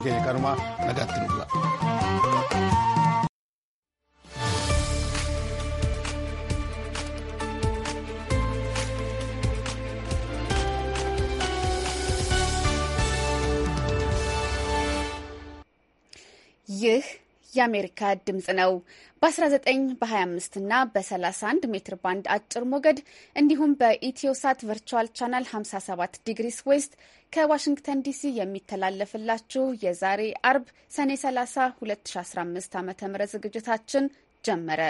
ቀርማ ነጋት ንብላ ይህ የአሜሪካ ድምፅ ነው። በ19 በ25 እና በ31 ሜትር ባንድ አጭር ሞገድ እንዲሁም በኢትዮሳት ቨርቹዋል ቻናል 57 ዲግሪስ ዌስት ከዋሽንግተን ዲሲ የሚተላለፍላችሁ የዛሬ አርብ ሰኔ 30 2015 ዓ ም ዝግጅታችን ጀመረ።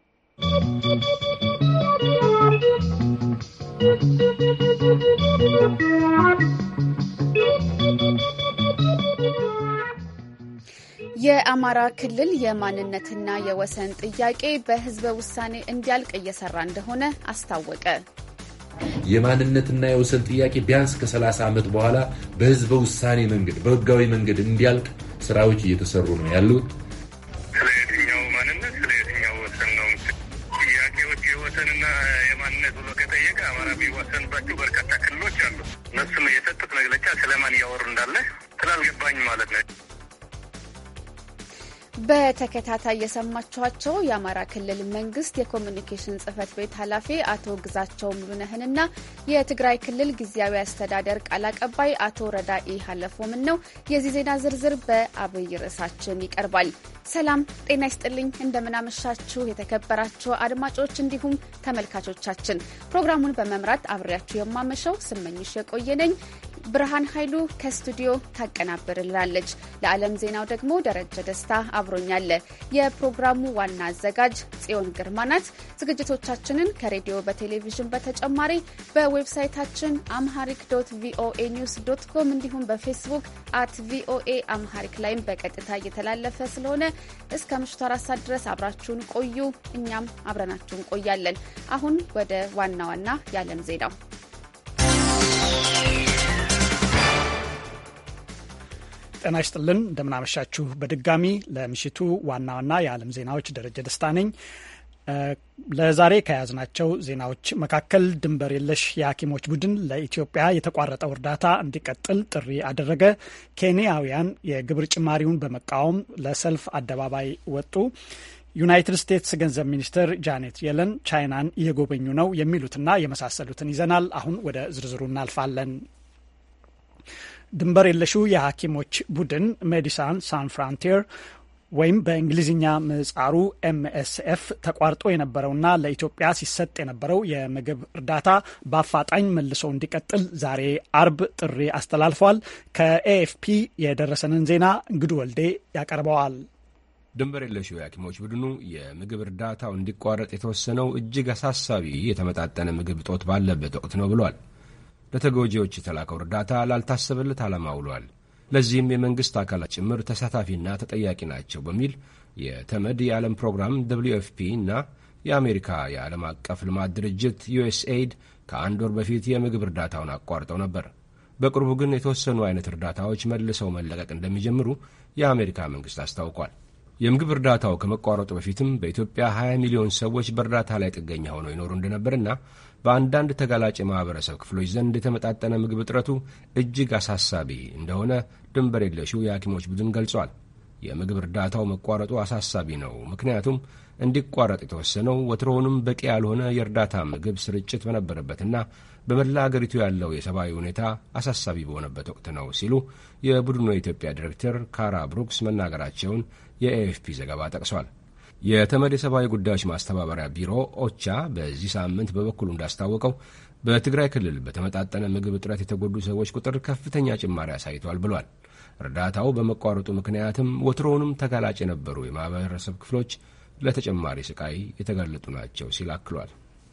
የአማራ ክልል የማንነትና የወሰን ጥያቄ በሕዝበ ውሳኔ እንዲያልቅ እየሰራ እንደሆነ አስታወቀ። የማንነትና የወሰን ጥያቄ ቢያንስ ከ30 ዓመት በኋላ በሕዝበ ውሳኔ መንገድ በሕጋዊ መንገድ እንዲያልቅ ስራዎች እየተሰሩ ነው ያሉት። ስለ የትኛው ማንነት ስለ የትኛው ወሰን ነው ጥያቄዎች? የወሰንና የማንነት ብሎ ከጠየቀ አማራ የሚዋሰንባቸው በርካታ ክልሎች አሉ። እነሱም የሰጡት መግለጫ ስለማን እያወሩ እንዳለ ስላልገባኝ ማለት ነው። በተከታታይ የሰማችኋቸው የአማራ ክልል መንግስት የኮሚኒኬሽን ጽህፈት ቤት ኃላፊ አቶ ግዛቸው ሙሉነህንና የትግራይ ክልል ጊዜያዊ አስተዳደር ቃል አቀባይ አቶ ረዳኢ ሀለፎምን ነው። የዚህ ዜና ዝርዝር በአብይ ርዕሳችን ይቀርባል። ሰላም ጤና ይስጥልኝ። እንደምናመሻችሁ የተከበራችሁ አድማጮች እንዲሁም ተመልካቾቻችን፣ ፕሮግራሙን በመምራት አብሬያችሁ የማመሸው ስመኝሽ የቆየነኝ ብርሃን ኃይሉ ከስቱዲዮ ታቀናብርላለች። ለዓለም ዜናው ደግሞ ደረጀ ደስታ አብሮኛለ። የፕሮግራሙ ዋና አዘጋጅ ጽዮን ግርማ ናት። ዝግጅቶቻችንን ከሬዲዮ በቴሌቪዥን በተጨማሪ በዌብሳይታችን አምሃሪክ ዶት ቪኦኤ ኒውስ ዶት ኮም እንዲሁም በፌስቡክ አት ቪኦኤ አምሃሪክ ላይም በቀጥታ እየተላለፈ ስለሆነ እስከ ምሽቱ አራት ሰዓት ድረስ አብራችሁን ቆዩ። እኛም አብረናችሁ እንቆያለን። አሁን ወደ ዋና ዋና የዓለም ዜናው ጤና ይስጥልን እንደምናመሻችሁ። በድጋሚ ለምሽቱ ዋና ዋና የዓለም ዜናዎች ደረጀ ደስታ ነኝ። ለዛሬ ከያዝናቸው ዜናዎች መካከል ድንበር የለሽ የሐኪሞች ቡድን ለኢትዮጵያ የተቋረጠው እርዳታ እንዲቀጥል ጥሪ አደረገ። ኬንያውያን የግብር ጭማሪውን በመቃወም ለሰልፍ አደባባይ ወጡ። ዩናይትድ ስቴትስ ገንዘብ ሚኒስትር ጃኔት የለን ቻይናን እየጎበኙ ነው። የሚሉትና የመሳሰሉትን ይዘናል። አሁን ወደ ዝርዝሩ እናልፋለን። ድንበር የለሹ የሐኪሞች ቡድን ሜዲሳን ሳን ፍራንቲር ወይም በእንግሊዝኛ ምህጻሩ ኤምኤስኤፍ ተቋርጦ የነበረውና ለኢትዮጵያ ሲሰጥ የነበረው የምግብ እርዳታ በአፋጣኝ መልሶ እንዲቀጥል ዛሬ አርብ ጥሪ አስተላልፏል። ከኤኤፍፒ የደረሰንን ዜና እንግዱ ወልዴ ያቀርበዋል። ድንበር የለሹ የሐኪሞች ቡድኑ የምግብ እርዳታው እንዲቋረጥ የተወሰነው እጅግ አሳሳቢ የተመጣጠነ ምግብ እጦት ባለበት ወቅት ነው ብሏል። ለተጎጂዎች የተላከው እርዳታ ላልታሰበለት ዓላማ ውሏል። ለዚህም የመንግሥት አካላት ጭምር ተሳታፊና ተጠያቂ ናቸው በሚል የተመድ የዓለም ፕሮግራም ደብልዩ ኤፍ ፒ እና የአሜሪካ የዓለም አቀፍ ልማት ድርጅት ዩኤስኤይድ ከአንድ ወር በፊት የምግብ እርዳታውን አቋርጠው ነበር። በቅርቡ ግን የተወሰኑ አይነት እርዳታዎች መልሰው መለቀቅ እንደሚጀምሩ የአሜሪካ መንግሥት አስታውቋል። የምግብ እርዳታው ከመቋረጡ በፊትም በኢትዮጵያ 20 ሚሊዮን ሰዎች በእርዳታ ላይ ጥገኛ ሆነው ይኖሩ እንደነበርና በአንዳንድ ተጋላጭ የማኅበረሰብ ክፍሎች ዘንድ የተመጣጠነ ምግብ እጥረቱ እጅግ አሳሳቢ እንደሆነ ድንበር የለሹ የሐኪሞች ቡድን ገልጿል። የምግብ እርዳታው መቋረጡ አሳሳቢ ነው፣ ምክንያቱም እንዲቋረጥ የተወሰነው ወትሮውንም በቂ ያልሆነ የእርዳታ ምግብ ስርጭት በነበረበትና በመላ አገሪቱ ያለው የሰብአዊ ሁኔታ አሳሳቢ በሆነበት ወቅት ነው ሲሉ የቡድኑ የኢትዮጵያ ዲሬክተር ካራ ብሩክስ መናገራቸውን የኤኤፍፒ ዘገባ ጠቅሷል። የተመድ የሰብአዊ ጉዳዮች ማስተባበሪያ ቢሮ ኦቻ በዚህ ሳምንት በበኩሉ እንዳስታወቀው በትግራይ ክልል በተመጣጠነ ምግብ እጥረት የተጎዱ ሰዎች ቁጥር ከፍተኛ ጭማሪ አሳይቷል ብሏል። እርዳታው በመቋረጡ ምክንያትም ወትሮውንም ተጋላጭ የነበሩ የማህበረሰብ ክፍሎች ለተጨማሪ ስቃይ የተጋለጡ ናቸው ሲል አክሏል።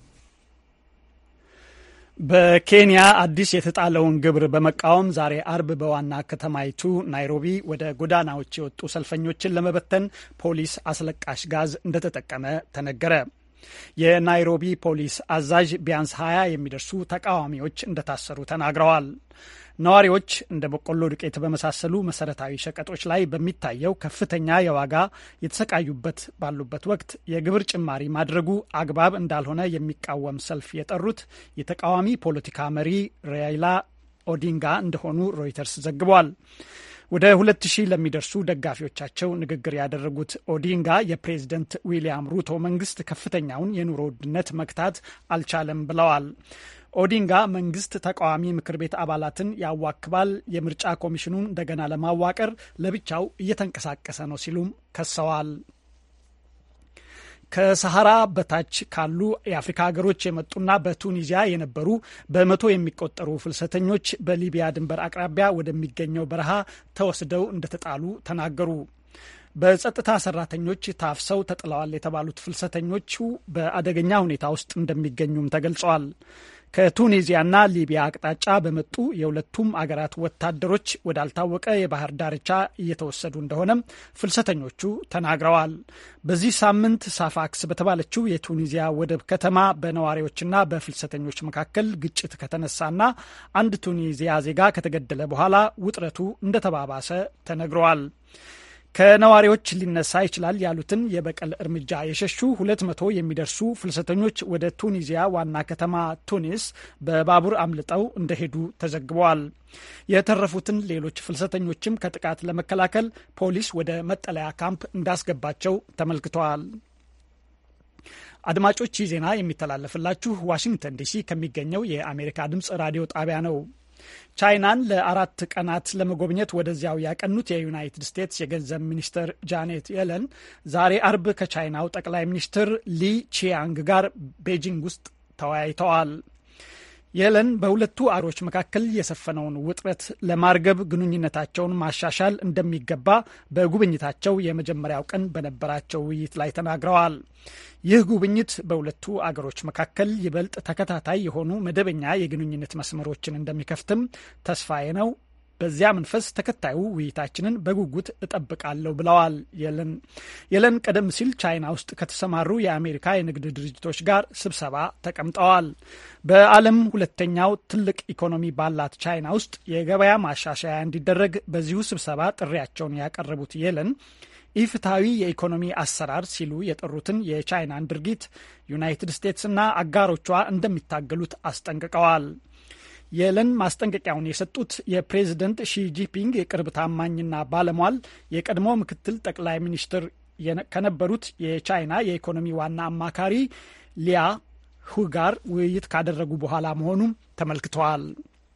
በኬንያ አዲስ የተጣለውን ግብር በመቃወም ዛሬ አርብ በዋና ከተማይቱ ናይሮቢ ወደ ጎዳናዎች የወጡ ሰልፈኞችን ለመበተን ፖሊስ አስለቃሽ ጋዝ እንደተጠቀመ ተነገረ። የናይሮቢ ፖሊስ አዛዥ ቢያንስ 20 የሚደርሱ ተቃዋሚዎች እንደታሰሩ ተናግረዋል። ነዋሪዎች እንደ በቆሎ ዱቄት በመሳሰሉ መሰረታዊ ሸቀጦች ላይ በሚታየው ከፍተኛ የዋጋ የተሰቃዩበት ባሉበት ወቅት የግብር ጭማሪ ማድረጉ አግባብ እንዳልሆነ የሚቃወም ሰልፍ የጠሩት የተቃዋሚ ፖለቲካ መሪ ራይላ ኦዲንጋ እንደሆኑ ሮይተርስ ዘግቧል። ወደ ሁለት ሺህ ለሚደርሱ ደጋፊዎቻቸው ንግግር ያደረጉት ኦዲንጋ የፕሬዝደንት ዊሊያም ሩቶ መንግስት ከፍተኛውን የኑሮ ውድነት መግታት አልቻለም ብለዋል። ኦዲንጋ መንግስት ተቃዋሚ ምክር ቤት አባላትን ያዋክባል፣ የምርጫ ኮሚሽኑን እንደገና ለማዋቀር ለብቻው እየተንቀሳቀሰ ነው ሲሉም ከሰዋል። ከሰሐራ በታች ካሉ የአፍሪካ ሀገሮች የመጡና በቱኒዚያ የነበሩ በመቶ የሚቆጠሩ ፍልሰተኞች በሊቢያ ድንበር አቅራቢያ ወደሚገኘው በረሃ ተወስደው እንደተጣሉ ተናገሩ። በጸጥታ ሰራተኞች ታፍሰው ተጥለዋል የተባሉት ፍልሰተኞቹ በአደገኛ ሁኔታ ውስጥ እንደሚገኙም ተገልጸዋል። ከቱኒዚያና ሊቢያ አቅጣጫ በመጡ የሁለቱም አገራት ወታደሮች ወዳልታወቀ የባህር ዳርቻ እየተወሰዱ እንደሆነም ፍልሰተኞቹ ተናግረዋል። በዚህ ሳምንት ሳፋክስ በተባለችው የቱኒዚያ ወደብ ከተማ በነዋሪዎችና በፍልሰተኞች መካከል ግጭት ከተነሳና አንድ ቱኒዚያ ዜጋ ከተገደለ በኋላ ውጥረቱ እንደተባባሰ ተነግረዋል። ከነዋሪዎች ሊነሳ ይችላል ያሉትን የበቀል እርምጃ የሸሹ ሁለት መቶ የሚደርሱ ፍልሰተኞች ወደ ቱኒዚያ ዋና ከተማ ቱኒስ በባቡር አምልጠው እንደሄዱ ተዘግበዋል። የተረፉትን ሌሎች ፍልሰተኞችም ከጥቃት ለመከላከል ፖሊስ ወደ መጠለያ ካምፕ እንዳስገባቸው ተመልክተዋል። አድማጮች ይህ ዜና የሚተላለፍላችሁ ዋሽንግተን ዲሲ ከሚገኘው የአሜሪካ ድምፅ ራዲዮ ጣቢያ ነው። ቻይናን ለአራት ቀናት ለመጎብኘት ወደዚያው ያቀኑት የዩናይትድ ስቴትስ የገንዘብ ሚኒስትር ጃኔት የለን ዛሬ አርብ ከቻይናው ጠቅላይ ሚኒስትር ሊ ቺያንግ ጋር ቤጂንግ ውስጥ ተወያይተዋል። የለን በሁለቱ አገሮች መካከል የሰፈነውን ውጥረት ለማርገብ ግንኙነታቸውን ማሻሻል እንደሚገባ በጉብኝታቸው የመጀመሪያው ቀን በነበራቸው ውይይት ላይ ተናግረዋል። ይህ ጉብኝት በሁለቱ አገሮች መካከል ይበልጥ ተከታታይ የሆኑ መደበኛ የግንኙነት መስመሮችን እንደሚከፍትም ተስፋዬ ነው። በዚያ መንፈስ ተከታዩ ውይይታችንን በጉጉት እጠብቃለሁ ብለዋል የለን። የለን ቀደም ሲል ቻይና ውስጥ ከተሰማሩ የአሜሪካ የንግድ ድርጅቶች ጋር ስብሰባ ተቀምጠዋል። በዓለም ሁለተኛው ትልቅ ኢኮኖሚ ባላት ቻይና ውስጥ የገበያ ማሻሻያ እንዲደረግ በዚሁ ስብሰባ ጥሪያቸውን ያቀረቡት የለን ኢፍትሐዊ የኢኮኖሚ አሰራር ሲሉ የጠሩትን የቻይናን ድርጊት ዩናይትድ ስቴትስና አጋሮቿ እንደሚታገሉት አስጠንቅቀዋል። የለን ማስጠንቀቂያውን የሰጡት የፕሬዝደንት ሺጂፒንግ የቅርብ ታማኝና ባለሟል የቀድሞ ምክትል ጠቅላይ ሚኒስትር ከነበሩት የቻይና የኢኮኖሚ ዋና አማካሪ ሊያ ሁ ጋር ውይይት ካደረጉ በኋላ መሆኑም ተመልክተዋል።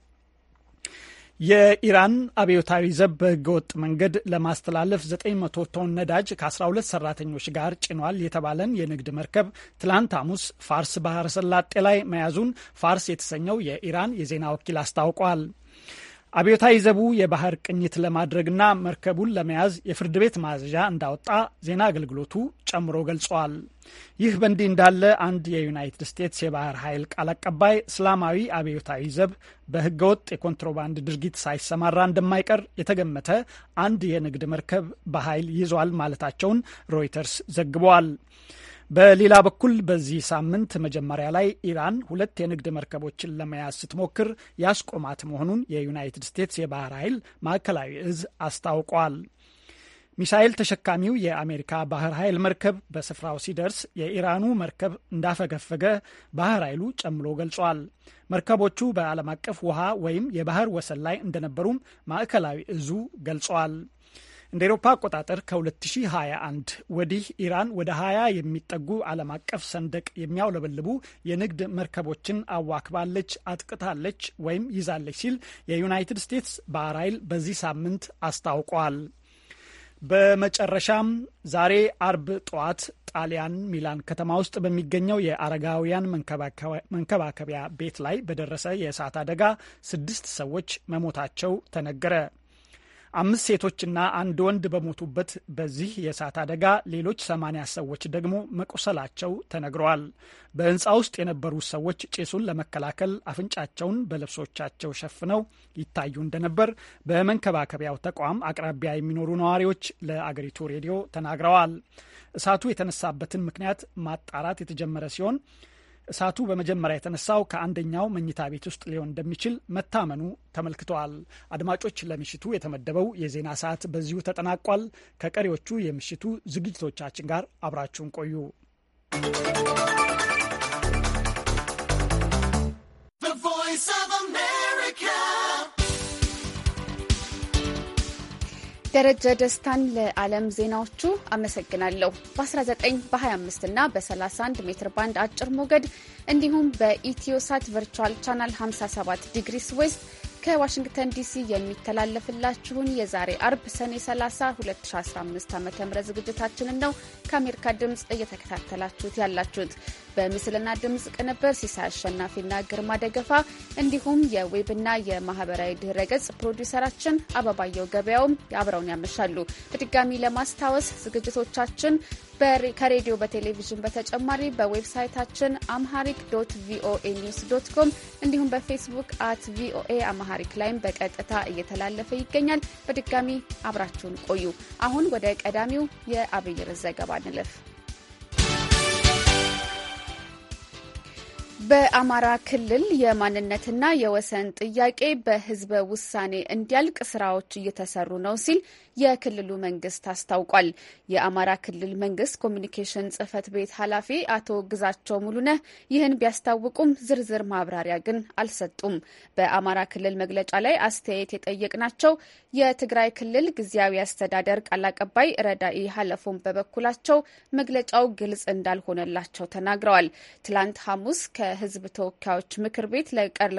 የኢራን አብዮታዊ ዘብ በህገወጥ መንገድ ለማስተላለፍ 900 ቶን ነዳጅ ከ12 ሰራተኞች ጋር ጭኗል የተባለን የንግድ መርከብ ትላንት ሐሙስ ፋርስ ባህረ ሰላጤ ላይ መያዙን ፋርስ የተሰኘው የኢራን የዜና ወኪል አስታውቋል። አብዮታዊ ዘቡ የባህር ቅኝት ለማድረግና መርከቡን ለመያዝ የፍርድ ቤት ማዘዣ እንዳወጣ ዜና አገልግሎቱ ጨምሮ ገልጿል። ይህ በእንዲህ እንዳለ አንድ የዩናይትድ ስቴትስ የባህር ኃይል ቃል አቀባይ እስላማዊ አብዮታዊ ዘብ በህገወጥ የኮንትሮባንድ ድርጊት ሳይሰማራ እንደማይቀር የተገመተ አንድ የንግድ መርከብ በኃይል ይዟል ማለታቸውን ሮይተርስ ዘግበዋል። በሌላ በኩል በዚህ ሳምንት መጀመሪያ ላይ ኢራን ሁለት የንግድ መርከቦችን ለመያዝ ስትሞክር ያስቆማት መሆኑን የዩናይትድ ስቴትስ የባህር ኃይል ማዕከላዊ እዝ አስታውቋል። ሚሳኤል ተሸካሚው የአሜሪካ ባህር ኃይል መርከብ በስፍራው ሲደርስ የኢራኑ መርከብ እንዳፈገፈገ ባህር ኃይሉ ጨምሮ ገልጿል። መርከቦቹ በዓለም አቀፍ ውሃ ወይም የባህር ወሰን ላይ እንደነበሩም ማዕከላዊ እዙ ገልጿል። እንደ ኤሮፓ አቆጣጠር ከ2021 ወዲህ ኢራን ወደ 20 የሚጠጉ ዓለም አቀፍ ሰንደቅ የሚያውለበልቡ የንግድ መርከቦችን አዋክባለች፣ አጥቅታለች ወይም ይዛለች ሲል የዩናይትድ ስቴትስ ባህር ኃይል በዚህ ሳምንት አስታውቋል። በመጨረሻም ዛሬ አርብ ጠዋት ጣሊያን ሚላን ከተማ ውስጥ በሚገኘው የአረጋውያን መንከባከቢያ ቤት ላይ በደረሰ የእሳት አደጋ ስድስት ሰዎች መሞታቸው ተነገረ። አምስት ሴቶችና አንድ ወንድ በሞቱበት በዚህ የእሳት አደጋ ሌሎች ሰማንያ ሰዎች ደግሞ መቆሰላቸው ተነግረዋል። በህንፃ ውስጥ የነበሩ ሰዎች ጭሱን ለመከላከል አፍንጫቸውን በልብሶቻቸው ሸፍነው ይታዩ እንደነበር በመንከባከቢያው ተቋም አቅራቢያ የሚኖሩ ነዋሪዎች ለአገሪቱ ሬዲዮ ተናግረዋል። እሳቱ የተነሳበትን ምክንያት ማጣራት የተጀመረ ሲሆን እሳቱ በመጀመሪያ የተነሳው ከአንደኛው መኝታ ቤት ውስጥ ሊሆን እንደሚችል መታመኑ ተመልክተዋል። አድማጮች፣ ለምሽቱ የተመደበው የዜና ሰዓት በዚሁ ተጠናቋል። ከቀሪዎቹ የምሽቱ ዝግጅቶቻችን ጋር አብራችሁን ቆዩ። ደረጀ ደስታን ለዓለም ዜናዎቹ አመሰግናለሁ። በ19 በ25 እና በ31 ሜትር ባንድ አጭር ሞገድ እንዲሁም በኢትዮሳት ቨርቹዋል ቻናል 57 ዲግሪስ ዌስት ከዋሽንግተን ዲሲ የሚተላለፍላችሁን የዛሬ አርብ ሰኔ 30 2015 ዓ ም ዝግጅታችንን ነው ከአሜሪካ ድምፅ እየተከታተላችሁት ያላችሁት። በምስልና ድምፅ ቅንብር ሲሳይ አሸናፊና ግርማ ደገፋ እንዲሁም የዌብና የማህበራዊ ድህረ ገጽ ፕሮዲውሰራችን አበባየው ገበያውም አብረውን ያመሻሉ። በድጋሚ ለማስታወስ ዝግጅቶቻችን ከሬዲዮ በቴሌቪዥን በተጨማሪ በዌብሳይታችን አምሃሪክ ዶት ቪኦኤ ኒውስ ዶት ኮም እንዲሁም በፌስቡክ አት ቪኦኤ አምሃሪክ ላይም በቀጥታ እየተላለፈ ይገኛል። በድጋሚ አብራችሁን ቆዩ። አሁን ወደ ቀዳሚው የአብይ ርዕስ ዘገባ እንለፍ። በአማራ ክልል የማንነትና የወሰን ጥያቄ በሕዝበ ውሳኔ እንዲያልቅ ስራዎች እየተሰሩ ነው ሲል የክልሉ መንግስት አስታውቋል። የአማራ ክልል መንግስት ኮሚኒኬሽን ጽህፈት ቤት ኃላፊ አቶ ግዛቸው ሙሉነህ ይህን ቢያስታውቁም ዝርዝር ማብራሪያ ግን አልሰጡም። በአማራ ክልል መግለጫ ላይ አስተያየት የጠየቅናቸው የትግራይ ክልል ጊዜያዊ አስተዳደር ቃል አቀባይ ረዳኢ ሀለፎም በበኩላቸው መግለጫው ግልጽ እንዳልሆነላቸው ተናግረዋል። ትላንት ሐሙስ ከህዝብ ተወካዮች ምክር ቤት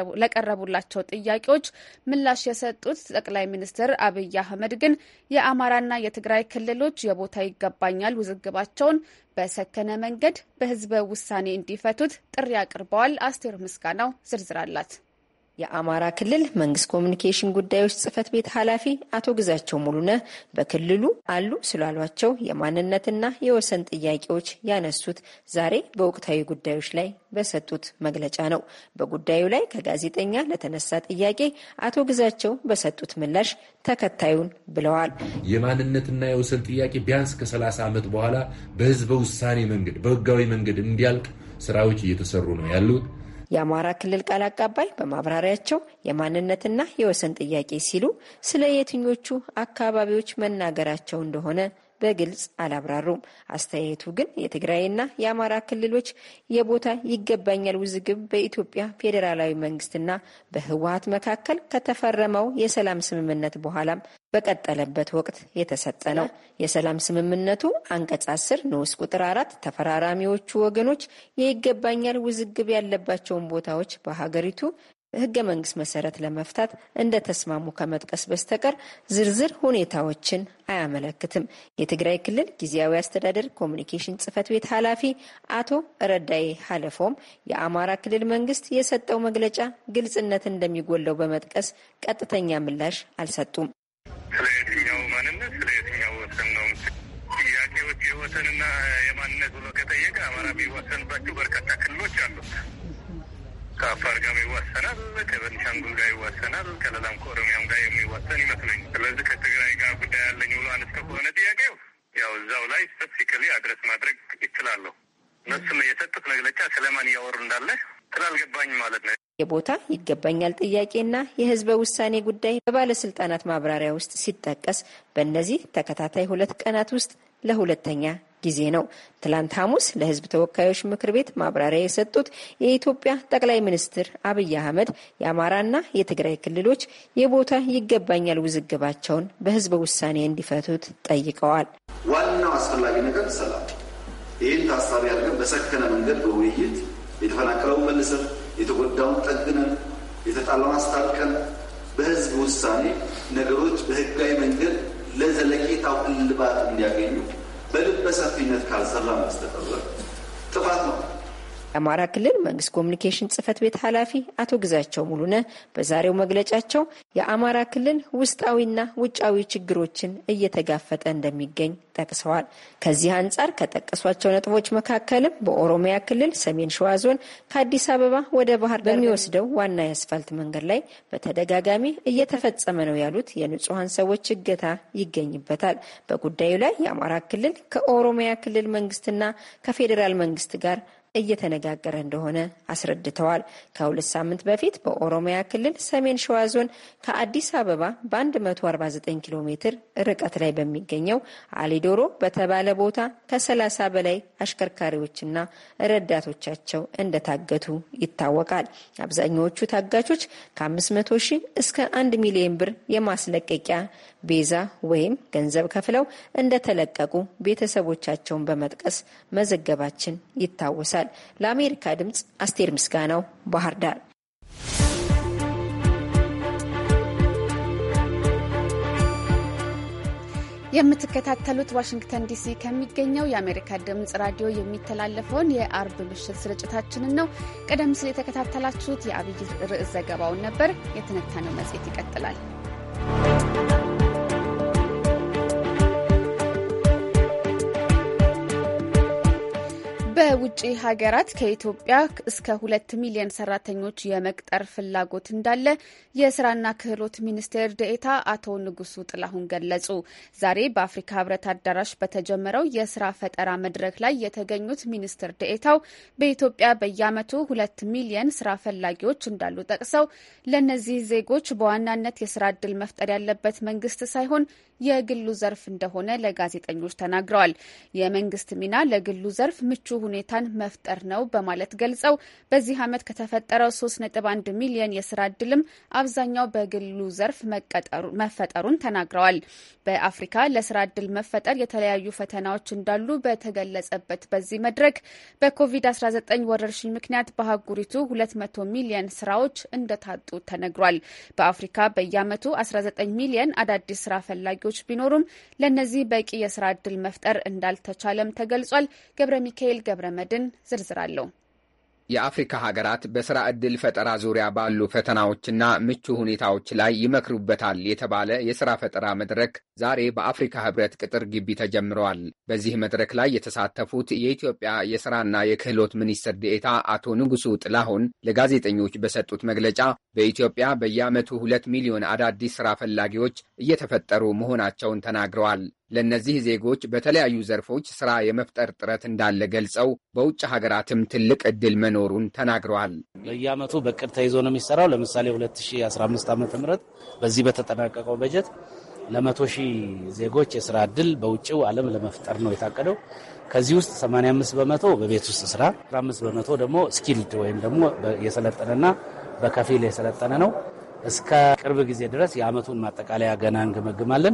ለቀረቡላቸው ጥያቄዎች ምላሽ የሰጡት ጠቅላይ ሚኒስትር አብይ አህመድ ግን የአማራና የትግራይ ክልሎች የቦታ ይገባኛል ውዝግባቸውን በሰከነ መንገድ በህዝበ ውሳኔ እንዲፈቱት ጥሪ አቅርበዋል። አስቴር ምስጋናው ዝርዝር አላት። የአማራ ክልል መንግስት ኮሚኒኬሽን ጉዳዮች ጽህፈት ቤት ኃላፊ አቶ ግዛቸው ሙሉነህ በክልሉ አሉ ስላሏቸው የማንነትና የወሰን ጥያቄዎች ያነሱት ዛሬ በወቅታዊ ጉዳዮች ላይ በሰጡት መግለጫ ነው። በጉዳዩ ላይ ከጋዜጠኛ ለተነሳ ጥያቄ አቶ ግዛቸው በሰጡት ምላሽ ተከታዩን ብለዋል። የማንነትና የወሰን ጥያቄ ቢያንስ ከ30 ዓመት በኋላ በህዝበ ውሳኔ መንገድ በህጋዊ መንገድ እንዲያልቅ ስራዎች እየተሰሩ ነው ያሉት የአማራ ክልል ቃል አቀባይ በማብራሪያቸው የማንነትና የወሰን ጥያቄ ሲሉ ስለ የትኞቹ አካባቢዎች መናገራቸው እንደሆነ በግልጽ አላብራሩም። አስተያየቱ ግን የትግራይና የአማራ ክልሎች የቦታ ይገባኛል ውዝግብ በኢትዮጵያ ፌዴራላዊ መንግስትና በህወሀት መካከል ከተፈረመው የሰላም ስምምነት በኋላም በቀጠለበት ወቅት የተሰጠ ነው። የሰላም ስምምነቱ አንቀጽ አስር ንዑስ ቁጥር አራት ተፈራራሚዎቹ ወገኖች የይገባኛል ውዝግብ ያለባቸውን ቦታዎች በሀገሪቱ ህገ መንግስት መሰረት ለመፍታት እንደተስማሙ ከመጥቀስ በስተቀር ዝርዝር ሁኔታዎችን አያመለክትም። የትግራይ ክልል ጊዜያዊ አስተዳደር ኮሚኒኬሽን ጽህፈት ቤት ኃላፊ አቶ ረዳይ ሀለፎም የአማራ ክልል መንግስት የሰጠው መግለጫ ግልጽነት እንደሚጎለው በመጥቀስ ቀጥተኛ ምላሽ አልሰጡም። ስለ የትኛው ማንነት ስለ የትኛው ወሰን ነው ጥያቄዎች የወሰንና የማንነት ብሎ ከጠየቀ አማራ የሚዋሰንባቸው በርካታ ክልሎች አሉት። ከአፋር ጋር ይዋሰናል፣ ከቤኒሻንጉል ጋር ይዋሰናል፣ ከሌላም ከኦሮሚያም ጋር የሚዋሰን ይመስለኝ። ስለዚህ ከትግራይ ጋር ጉዳይ ያለኝ ብሎ አነስተ ከሆነ ጥያቄው ያው እዛው ላይ ስፔሲፊካሊ አድረስ ማድረግ ይችላለሁ። እነሱም የሰጡት መግለጫ ስለማን እያወሩ እንዳለ ስላልገባኝ ማለት ነው። የቦታ ይገባኛል ጥያቄና የህዝበ ውሳኔ ጉዳይ በባለስልጣናት ማብራሪያ ውስጥ ሲጠቀስ በእነዚህ ተከታታይ ሁለት ቀናት ውስጥ ለሁለተኛ ጊዜ ነው። ትላንት ሐሙስ ለህዝብ ተወካዮች ምክር ቤት ማብራሪያ የሰጡት የኢትዮጵያ ጠቅላይ ሚኒስትር አብይ አህመድ የአማራና የትግራይ ክልሎች የቦታ ይገባኛል ውዝግባቸውን በህዝበ ውሳኔ እንዲፈቱት ጠይቀዋል። ዋናው አስፈላጊ ነገር ሰላም። ይህን ታሳቢ አድርገን በሰከነ መንገድ በውይይት የተፈናቀለውን መልሰን የተጎዳውን ጠግነን የተጣላውን አስታርቀን በህዝብ ውሳኔ ነገሮች በህጋዊ መንገድ ለዘለቄታው እልባት እንዲያገኙ በልበ ሰፊነት ካልሰራ በስተቀር ጥፋት ነው። የአማራ ክልል መንግስት ኮሚኒኬሽን ጽህፈት ቤት ኃላፊ አቶ ግዛቸው ሙሉነ በዛሬው መግለጫቸው የአማራ ክልል ውስጣዊና ውጫዊ ችግሮችን እየተጋፈጠ እንደሚገኝ ጠቅሰዋል። ከዚህ አንጻር ከጠቀሷቸው ነጥቦች መካከልም በኦሮሚያ ክልል ሰሜን ሸዋ ዞን ከአዲስ አበባ ወደ ባህር በሚወስደው ዋና የአስፋልት መንገድ ላይ በተደጋጋሚ እየተፈጸመ ነው ያሉት የንጹሐን ሰዎች እገታ ይገኝበታል። በጉዳዩ ላይ የአማራ ክልል ከኦሮሚያ ክልል መንግስትና ከፌዴራል መንግስት ጋር እየተነጋገረ እንደሆነ አስረድተዋል። ከሁለት ሳምንት በፊት በኦሮሚያ ክልል ሰሜን ሸዋ ዞን ከአዲስ አበባ በ149 ኪሎ ሜትር ርቀት ላይ በሚገኘው አሊዶሮ በተባለ ቦታ ከ30 በላይ አሽከርካሪዎችና ረዳቶቻቸው እንደታገቱ ይታወቃል። አብዛኛዎቹ ታጋቾች ከ500 ሺህ እስከ 1 ሚሊዮን ብር የማስለቀቂያ ቤዛ ወይም ገንዘብ ከፍለው እንደተለቀቁ ቤተሰቦቻቸውን በመጥቀስ መዘገባችን ይታወሳል። ለአሜሪካ ድምፅ አስቴር ምስጋናው ባህር ዳር። የምትከታተሉት ዋሽንግተን ዲሲ ከሚገኘው የአሜሪካ ድምጽ ራዲዮ የሚተላለፈውን የአርብ ምሽት ስርጭታችንን ነው። ቀደም ሲል የተከታተላችሁት የአብይ ርዕስ ዘገባውን ነበር። የትንታኔው መጽሔት ይቀጥላል። በውጭ ሀገራት ከኢትዮጵያ እስከ ሁለት ሚሊዮን ሰራተኞች የመቅጠር ፍላጎት እንዳለ የስራና ክህሎት ሚኒስቴር ደኤታ አቶ ንጉሱ ጥላሁን ገለጹ። ዛሬ በአፍሪካ ህብረት አዳራሽ በተጀመረው የስራ ፈጠራ መድረክ ላይ የተገኙት ሚኒስትር ደኤታው በኢትዮጵያ በየዓመቱ ሁለት ሚሊዮን ስራ ፈላጊዎች እንዳሉ ጠቅሰው ለእነዚህ ዜጎች በዋናነት የስራ እድል መፍጠር ያለበት መንግስት ሳይሆን የግሉ ዘርፍ እንደሆነ ለጋዜጠኞች ተናግረዋል። የመንግስት ሚና ለግሉ ዘርፍ ምቹ ሁኔታን መፍጠር ነው በማለት ገልጸው በዚህ ዓመት ከተፈጠረው 3.1 ሚሊዮን የስራ እድልም አብዛኛው በግሉ ዘርፍ መፈጠሩን ተናግረዋል። በአፍሪካ ለስራ እድል መፈጠር የተለያዩ ፈተናዎች እንዳሉ በተገለጸበት በዚህ መድረክ በኮቪድ-19 ወረርሽኝ ምክንያት በአህጉሪቱ 200 ሚሊዮን ስራዎች እንደታጡ ተነግሯል። በአፍሪካ በየዓመቱ 19 ሚሊዮን አዳዲስ ስራ ፈላጊዎች ቢኖሩም ለእነዚህ በቂ የስራ እድል መፍጠር እንዳልተቻለም ተገልጿል። ገብረ ሚካኤል ገብረ መድን ዝርዝር አለው። የአፍሪካ ሀገራት በሥራ ዕድል ፈጠራ ዙሪያ ባሉ ፈተናዎችና ምቹ ሁኔታዎች ላይ ይመክሩበታል የተባለ የሥራ ፈጠራ መድረክ ዛሬ በአፍሪካ ሕብረት ቅጥር ግቢ ተጀምረዋል። በዚህ መድረክ ላይ የተሳተፉት የኢትዮጵያ የሥራና የክህሎት ሚኒስትር ዴኤታ አቶ ንጉሱ ጥላሁን ለጋዜጠኞች በሰጡት መግለጫ በኢትዮጵያ በየዓመቱ ሁለት ሚሊዮን አዳዲስ ሥራ ፈላጊዎች እየተፈጠሩ መሆናቸውን ተናግረዋል። ለእነዚህ ዜጎች በተለያዩ ዘርፎች ሥራ የመፍጠር ጥረት እንዳለ ገልጸው በውጭ ሀገራትም ትልቅ ዕድል መኖሩን ተናግረዋል። በየዓመቱ በቅድ ተይዞ ነው የሚሰራው። ለምሳሌ 2015 ዓ ም በዚህ በተጠናቀቀው በጀት ለመቶ ሺህ ዜጎች የስራ ዕድል በውጭው ዓለም ለመፍጠር ነው የታቀደው። ከዚህ ውስጥ 85 በመቶ በቤት ውስጥ ስራ፣ 15 በመቶ ደግሞ ስኪልድ ወይም ደግሞ የሰለጠነና በከፊል የሰለጠነ ነው። እስከ ቅርብ ጊዜ ድረስ የዓመቱን ማጠቃለያ ገና እንገመግማለን።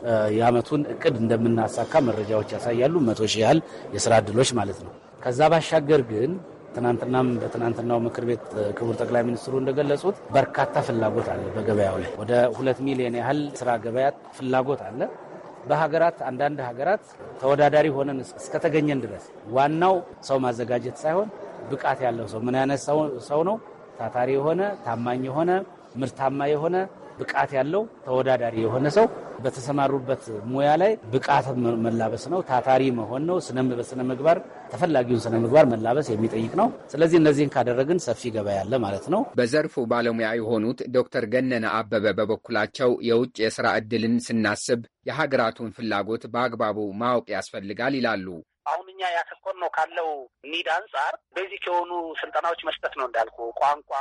የዓመቱን እቅድ እንደምናሳካ መረጃዎች ያሳያሉ። መቶ ሺህ ያህል የስራ ዕድሎች ማለት ነው። ከዛ ባሻገር ግን ትናንትናም በትናንትናው ምክር ቤት ክቡር ጠቅላይ ሚኒስትሩ እንደገለጹት በርካታ ፍላጎት አለ። በገበያው ላይ ወደ ሁለት ሚሊዮን ያህል ስራ ገበያ ፍላጎት አለ። በሀገራት አንዳንድ ሀገራት ተወዳዳሪ ሆነን እስከተገኘን ድረስ ዋናው ሰው ማዘጋጀት ሳይሆን ብቃት ያለው ሰው ምን አይነት ሰው ነው? ታታሪ የሆነ ታማኝ የሆነ ምርታማ የሆነ ብቃት ያለው ተወዳዳሪ የሆነ ሰው በተሰማሩበት ሙያ ላይ ብቃት መላበስ ነው። ታታሪ መሆን ነው። በስነ ምግባር ተፈላጊውን ስነ ምግባር መላበስ የሚጠይቅ ነው። ስለዚህ እነዚህን ካደረግን ሰፊ ገበያ ያለ ማለት ነው። በዘርፉ ባለሙያ የሆኑት ዶክተር ገነነ አበበ በበኩላቸው የውጭ የስራ ዕድልን ስናስብ የሀገራቱን ፍላጎት በአግባቡ ማወቅ ያስፈልጋል ይላሉ። አሁን እኛ ያተኮር ነው ካለው ኒድ አንጻር ቤዚክ የሆኑ ስልጠናዎች መስጠት ነው እንዳልኩ ቋንቋ፣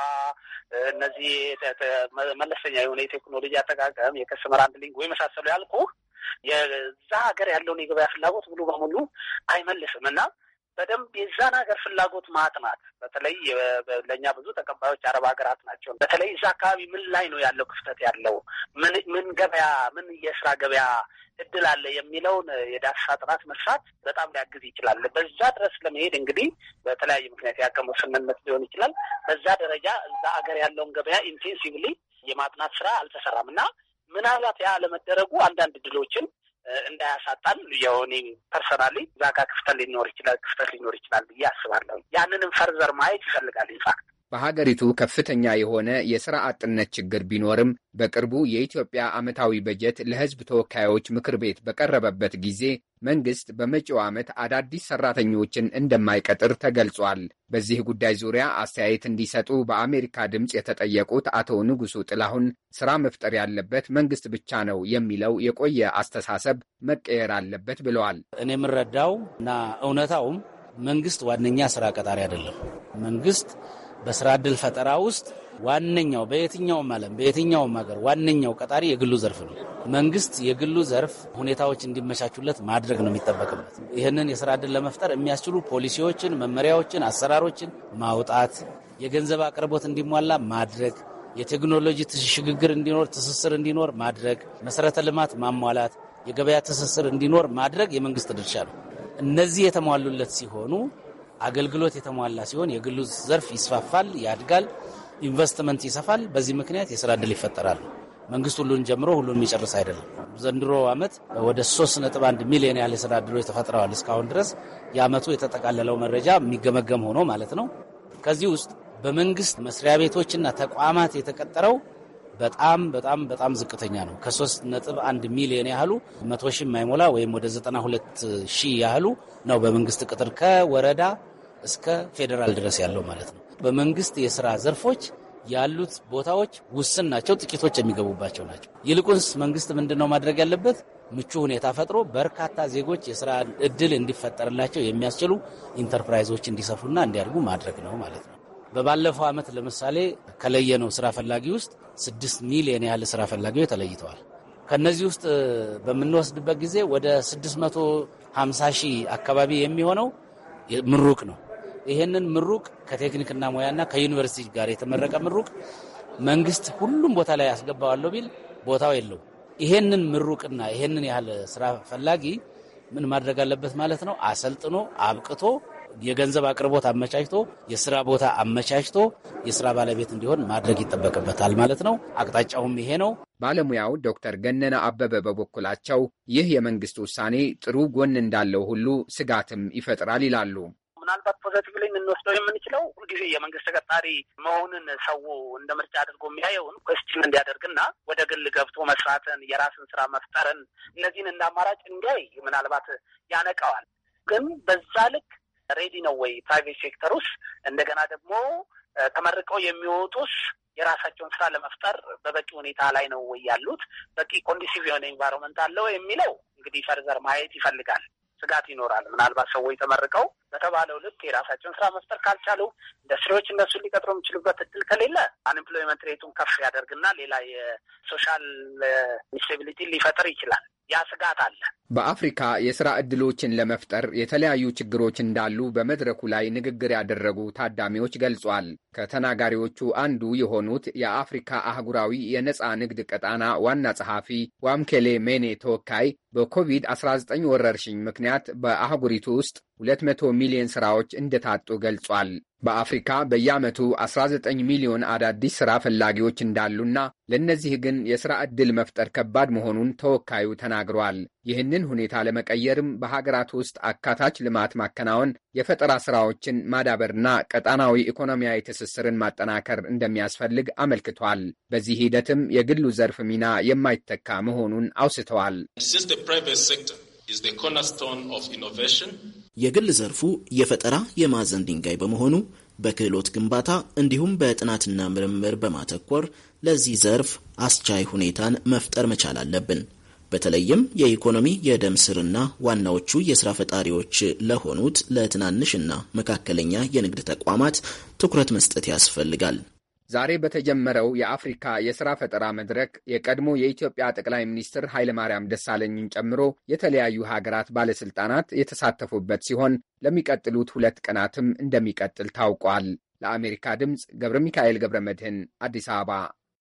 እነዚህ መለስተኛ የሆነ የቴክኖሎጂ አጠቃቀም፣ የከስተመር ሃንድሊንግ ወይ መሳሰሉ ያልኩ የዛ ሀገር ያለውን የገበያ ፍላጎት ሙሉ በሙሉ አይመልስም እና በደንብ የዛን ሀገር ፍላጎት ማጥናት በተለይ ለእኛ ብዙ ተቀባዮች አረብ ሀገራት ናቸው። በተለይ እዛ አካባቢ ምን ላይ ነው ያለው ክፍተት ያለው ምን ምን ገበያ ምን የስራ ገበያ እድል አለ የሚለውን የዳሰሳ ጥናት መስራት በጣም ሊያግዝ ይችላል። በዛ ድረስ ለመሄድ እንግዲህ በተለያየ ምክንያት ያቀመው ስምምነት ሊሆን ይችላል። በዛ ደረጃ እዛ ሀገር ያለውን ገበያ ኢንቴንሲቭሊ የማጥናት ስራ አልተሰራም እና ምናልባት ያ አለመደረጉ አንዳንድ ድሎችን እንዳያሳጣን የሆኔ ፐርሰናሊ እዛ ጋር ክፍተት ሊኖር ይችላል ክፍተት ሊኖር ይችላል ብዬ አስባለሁ። ያንንም ፈርዘር ማየት ይፈልጋል ኢንፋክት በሀገሪቱ ከፍተኛ የሆነ የሥራ አጥነት ችግር ቢኖርም በቅርቡ የኢትዮጵያ ዓመታዊ በጀት ለሕዝብ ተወካዮች ምክር ቤት በቀረበበት ጊዜ መንግሥት በመጪው ዓመት አዳዲስ ሠራተኞችን እንደማይቀጥር ተገልጿል። በዚህ ጉዳይ ዙሪያ አስተያየት እንዲሰጡ በአሜሪካ ድምፅ የተጠየቁት አቶ ንጉሱ ጥላሁን ሥራ መፍጠር ያለበት መንግሥት ብቻ ነው የሚለው የቆየ አስተሳሰብ መቀየር አለበት ብለዋል። እኔ የምረዳው እና እውነታውም መንግስት ዋነኛ ስራ ቀጣሪ አይደለም። መንግስት በስራ ዕድል ፈጠራ ውስጥ ዋነኛው በየትኛውም ዓለም በየትኛውም ሀገር ዋነኛው ቀጣሪ የግሉ ዘርፍ ነው። መንግስት የግሉ ዘርፍ ሁኔታዎች እንዲመቻቹለት ማድረግ ነው የሚጠበቅበት። ይህንን የስራ ዕድል ለመፍጠር የሚያስችሉ ፖሊሲዎችን፣ መመሪያዎችን፣ አሰራሮችን ማውጣት፣ የገንዘብ አቅርቦት እንዲሟላ ማድረግ፣ የቴክኖሎጂ ሽግግር እንዲኖር፣ ትስስር እንዲኖር ማድረግ፣ መሰረተ ልማት ማሟላት፣ የገበያ ትስስር እንዲኖር ማድረግ የመንግስት ድርሻ ነው። እነዚህ የተሟሉለት ሲሆኑ አገልግሎት የተሟላ ሲሆን የግሉ ዘርፍ ይስፋፋል፣ ያድጋል፣ ኢንቨስትመንት ይሰፋል። በዚህ ምክንያት የስራ ዕድል ይፈጠራል። መንግስት ሁሉን ጀምሮ ሁሉን የሚጨርስ አይደለም። ዘንድሮ ዓመት ወደ 3.1 ሚሊዮን ያህል የስራ ዕድሎች ተፈጥረዋል። እስካሁን ድረስ የዓመቱ የተጠቃለለው መረጃ የሚገመገም ሆኖ ማለት ነው። ከዚህ ውስጥ በመንግስት መስሪያ ቤቶችና ተቋማት የተቀጠረው በጣም በጣም በጣም ዝቅተኛ ነው። ከ3.1 ሚሊዮን ያህሉ መቶ ሺህ የማይሞላ ወይም ወደ 92 ሺህ ያህሉ ነው በመንግስት ቅጥር ከወረዳ እስከ ፌዴራል ድረስ ያለው ማለት ነው። በመንግስት የስራ ዘርፎች ያሉት ቦታዎች ውስን ናቸው፣ ጥቂቶች የሚገቡባቸው ናቸው። ይልቁንስ መንግስት ምንድን ነው ማድረግ ያለበት? ምቹ ሁኔታ ፈጥሮ በርካታ ዜጎች የስራ እድል እንዲፈጠርላቸው የሚያስችሉ ኢንተርፕራይዞች እንዲሰፉና እንዲያድጉ ማድረግ ነው ማለት ነው። በባለፈው ዓመት ለምሳሌ ከለየነው ስራ ፈላጊ ውስጥ ስድስት ሚሊዮን ያህል ስራ ፈላጊዎች ተለይተዋል። ከነዚህ ውስጥ በምንወስድበት ጊዜ ወደ 650 ሺህ አካባቢ የሚሆነው ምሩቅ ነው። ይሄንን ምሩቅ ከቴክኒክና ሙያና ከዩኒቨርሲቲ ጋር የተመረቀ ምሩቅ መንግስት ሁሉም ቦታ ላይ ያስገባዋለሁ ቢል ቦታው የለው። ይሄንን ምሩቅና ይሄንን ያህል ስራ ፈላጊ ምን ማድረግ አለበት ማለት ነው? አሰልጥኖ አብቅቶ የገንዘብ አቅርቦት አመቻችቶ የስራ ቦታ አመቻችቶ የስራ ባለቤት እንዲሆን ማድረግ ይጠበቅበታል ማለት ነው። አቅጣጫውም ይሄ ነው። ባለሙያው ዶክተር ገነነ አበበ በበኩላቸው ይህ የመንግስት ውሳኔ ጥሩ ጎን እንዳለው ሁሉ ስጋትም ይፈጥራል ይላሉ። ምናልባት ፖዘቲቭሊ የምንወስደው የምንችለው ሁልጊዜ የመንግስት ተቀጣሪ መሆንን ሰው እንደ ምርጫ አድርጎ የሚያየውን ኮስችን እንዲያደርግና ወደ ግል ገብቶ መስራትን፣ የራስን ስራ መፍጠርን እነዚህን እንደ አማራጭ እንዲያይ ምናልባት ያነቀዋል። ግን በዛ ልክ ሬዲ ነው ወይ ፕራይቬት ሴክተር ውስጥ እንደገና ደግሞ ተመርቀው የሚወጡስ የራሳቸውን ስራ ለመፍጠር በበቂ ሁኔታ ላይ ነው ወይ ያሉት? በቂ ኮንዲሲቭ የሆነ ኤንቫይሮንመንት አለው የሚለው እንግዲህ ፈርዘር ማየት ይፈልጋል። ስጋት ይኖራል። ምናልባት ሰዎች ተመርቀው በተባለው ልክ የራሳቸውን ስራ መፍጠር ካልቻሉ ኢንዱስትሪዎች እነሱን ሊቀጥሩ የሚችሉበት እድል ከሌለ አንኤምፕሎይመንት ሬቱን ከፍ ያደርግና ሌላ የሶሻል ኢንስቴቢሊቲ ሊፈጥር ይችላል። ያ ስጋት አለ። በአፍሪካ የስራ ዕድሎችን ለመፍጠር የተለያዩ ችግሮች እንዳሉ በመድረኩ ላይ ንግግር ያደረጉ ታዳሚዎች ገልጿል። ከተናጋሪዎቹ አንዱ የሆኑት የአፍሪካ አህጉራዊ የነፃ ንግድ ቀጣና ዋና ጸሐፊ ዋምኬሌ ሜኔ ተወካይ በኮቪድ-19 ወረርሽኝ ምክንያት በአህጉሪቱ ውስጥ 200 ሚሊዮን ሥራዎች እንደታጡ ገልጿል። በአፍሪካ በየዓመቱ 19 ሚሊዮን አዳዲስ ሥራ ፈላጊዎች እንዳሉና ለእነዚህ ግን የሥራ ዕድል መፍጠር ከባድ መሆኑን ተወካዩ ተናግሯል። ይህንን ሁኔታ ለመቀየርም በሀገራት ውስጥ አካታች ልማት ማከናወን፣ የፈጠራ ሥራዎችን ማዳበርና ቀጣናዊ ኢኮኖሚያዊ ትስስርን ማጠናከር እንደሚያስፈልግ አመልክቷል። በዚህ ሂደትም የግሉ ዘርፍ ሚና የማይተካ መሆኑን አውስተዋል። የግል ዘርፉ የፈጠራ የማዕዘን ድንጋይ በመሆኑ በክህሎት ግንባታ እንዲሁም በጥናትና ምርምር በማተኮር ለዚህ ዘርፍ አስቻይ ሁኔታን መፍጠር መቻል አለብን። በተለይም የኢኮኖሚ የደም ስርና ዋናዎቹ የስራ ፈጣሪዎች ለሆኑት ለትናንሽና መካከለኛ የንግድ ተቋማት ትኩረት መስጠት ያስፈልጋል። ዛሬ በተጀመረው የአፍሪካ የሥራ ፈጠራ መድረክ የቀድሞ የኢትዮጵያ ጠቅላይ ሚኒስትር ኃይለማርያም ደሳለኝን ጨምሮ የተለያዩ ሀገራት ባለሥልጣናት የተሳተፉበት ሲሆን ለሚቀጥሉት ሁለት ቀናትም እንደሚቀጥል ታውቋል። ለአሜሪካ ድምፅ ገብረ ሚካኤል ገብረ መድህን አዲስ አበባ።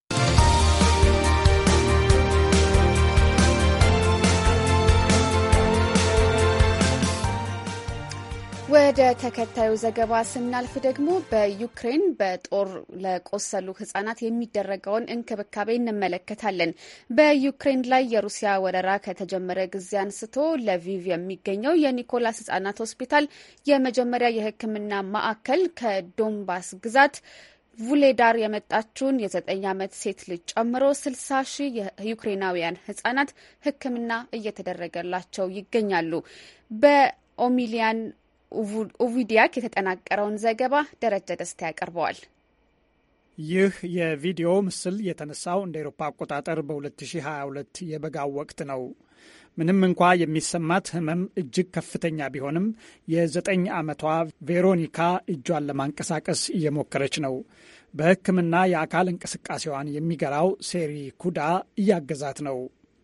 ወደ ተከታዩ ዘገባ ስናልፍ ደግሞ በዩክሬን በጦር ለቆሰሉ ሕጻናት የሚደረገውን እንክብካቤ እንመለከታለን። በዩክሬን ላይ የሩሲያ ወረራ ከተጀመረ ጊዜ አንስቶ ለቪቭ የሚገኘው የኒኮላስ ሕጻናት ሆስፒታል የመጀመሪያ የሕክምና ማዕከል ከዶንባስ ግዛት vuledar የመጣችውን የዘጠኝ ዓመት ሴት ልጅ ጨምሮ ስልሳ ሺህ የዩክሬናውያን ህጻናት ሕክምና እየተደረገላቸው ይገኛሉ። በኦሚሊያን ኡቪዲያክ የተጠናቀረውን ዘገባ ደረጀ ደስታ ያቀርበዋል። ይህ የቪዲዮ ምስል የተነሳው እንደ ኤሮፓ አቆጣጠር በ2022 የበጋው ወቅት ነው። ምንም እንኳ የሚሰማት ህመም እጅግ ከፍተኛ ቢሆንም የዘጠኝ ዓመቷ ቬሮኒካ እጇን ለማንቀሳቀስ እየሞከረች ነው። በሕክምና የአካል እንቅስቃሴዋን የሚገራው ሴሪ ኩዳ እያገዛት ነው።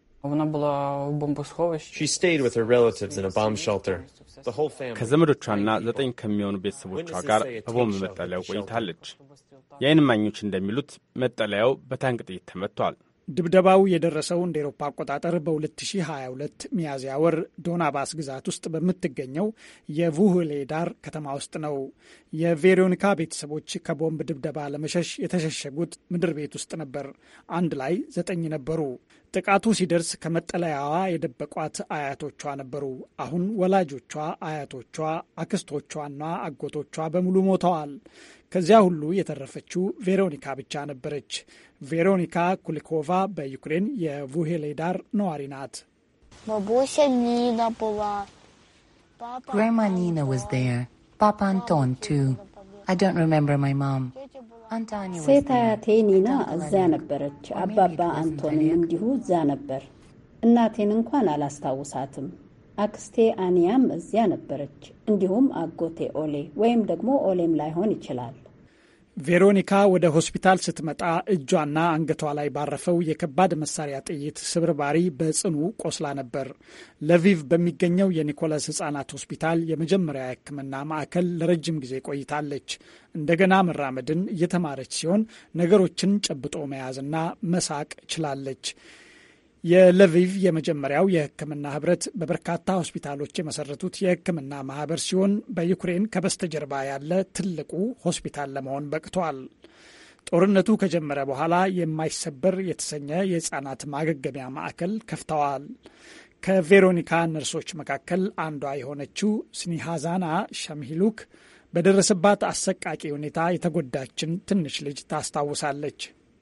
ከዘመዶቿና ዘጠኝ ከሚሆኑ ቤተሰቦቿ ጋር በቦምብ መጠለያው ቆይታለች። የዓይን እማኞች እንደሚሉት መጠለያው በታንክ ጥይት ተመቷል። ድብደባው የደረሰው እንደ ኤሮፓ አቆጣጠር በ2022 ሚያዝያ ወር ዶናባስ ግዛት ውስጥ በምትገኘው የvuhledar ከተማ ውስጥ ነው። የቬሮኒካ ቤተሰቦች ከቦምብ ድብደባ ለመሸሽ የተሸሸጉት ምድር ቤት ውስጥ ነበር። አንድ ላይ ዘጠኝ ነበሩ። ጥቃቱ ሲደርስ ከመጠለያዋ የደበቋት አያቶቿ ነበሩ። አሁን ወላጆቿ፣ አያቶቿ፣ አክስቶቿና አጎቶቿ በሙሉ ሞተዋል። ከዚያ ሁሉ የተረፈችው ቬሮኒካ ብቻ ነበረች። ቬሮኒካ ኩሊኮቫ በዩክሬን የvuhledar ነዋሪ ናት። Grandma Nina was there. Papa Anton too. I don't remember my mom. ሴት አያቴ ኒና እዚያ ነበረች። አባባ አንቶንም እንዲሁ እዚያ ነበር። እናቴን እንኳን አላስታውሳትም። አክስቴ አኒያም እዚያ ነበረች። እንዲሁም አጎቴ ኦሌ ወይም ደግሞ ኦሌም ላይሆን ይችላል። ቬሮኒካ ወደ ሆስፒታል ስትመጣ እጇና አንገቷ ላይ ባረፈው የከባድ መሳሪያ ጥይት ስብርባሪ በጽኑ ቆስላ ነበር። ለቪቭ በሚገኘው የኒኮላስ ሕጻናት ሆስፒታል የመጀመሪያ የሕክምና ማዕከል ለረጅም ጊዜ ቆይታለች። እንደገና መራመድን እየተማረች ሲሆን ነገሮችን ጨብጦ መያዝና መሳቅ ችላለች። የለቪቭ የመጀመሪያው የሕክምና ህብረት በበርካታ ሆስፒታሎች የመሰረቱት የሕክምና ማህበር ሲሆን በዩክሬን ከበስተጀርባ ያለ ትልቁ ሆስፒታል ለመሆን በቅቷል። ጦርነቱ ከጀመረ በኋላ የማይሰበር የተሰኘ የህፃናት ማገገሚያ ማዕከል ከፍተዋል። ከቬሮኒካ ነርሶች መካከል አንዷ የሆነችው ስኒሃዛና ሸምሂሉክ በደረሰባት አሰቃቂ ሁኔታ የተጎዳችን ትንሽ ልጅ ታስታውሳለች።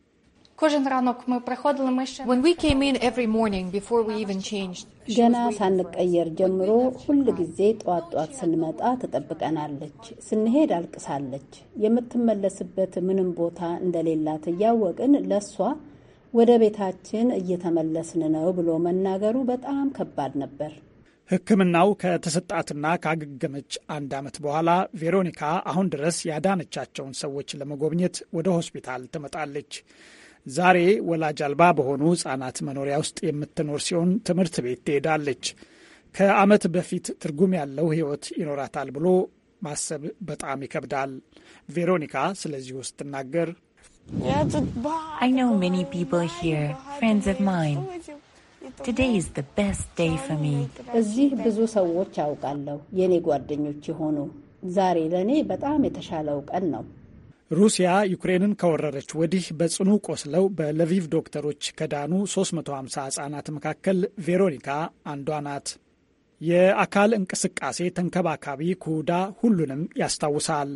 ገና ሳንቀየር ጀምሮ ሁል ጊዜ ጧት ጧት ስንመጣ ትጠብቀናለች። ስንሄድ አልቅሳለች። የምትመለስበት ምንም ቦታ እንደሌላት እያወቅን ለሷ ወደ ቤታችን እየተመለስን ነው ብሎ መናገሩ በጣም ከባድ ነበር። ሕክምናው ከተሰጣትና ካገገመች አንድ ዓመት በኋላ ቬሮኒካ አሁን ድረስ ያዳነቻቸውን ሰዎች ለመጎብኘት ወደ ሆስፒታል ትመጣለች። ዛሬ ወላጅ አልባ በሆኑ ህጻናት መኖሪያ ውስጥ የምትኖር ሲሆን ትምህርት ቤት ትሄዳለች። ከዓመት በፊት ትርጉም ያለው ህይወት ይኖራታል ብሎ ማሰብ በጣም ይከብዳል። ቬሮኒካ ስለዚህ ውስጥ ትናገር I know many people here, friends of mine. Today is the best day for me. እዚህ ብዙ ሰዎች አውቃለሁ፣ የእኔ ጓደኞች የሆኑ ዛሬ ለእኔ በጣም የተሻለው ቀን ነው። ሩሲያ ዩክሬንን ከወረረች ወዲህ በጽኑ ቆስለው በለቪቭ ዶክተሮች ከዳኑ 350 ህጻናት መካከል ቬሮኒካ አንዷ ናት። የአካል እንቅስቃሴ ተንከባካቢ ኩዳ ሁሉንም ያስታውሳል።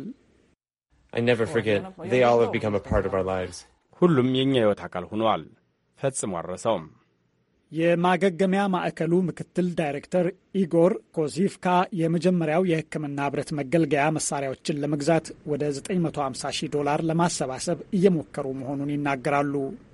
ሁሉም የእኛ ህይወት አካል ሆነዋል። ፈጽሞ አልረሳውም። የማገገሚያ ማዕከሉ ምክትል ዳይሬክተር ኢጎር ኮዚፍካ የመጀመሪያው የሕክምና ህብረት መገልገያ መሳሪያዎችን ለመግዛት ወደ 950 ሺህ ዶላር ለማሰባሰብ እየሞከሩ መሆኑን ይናገራሉ።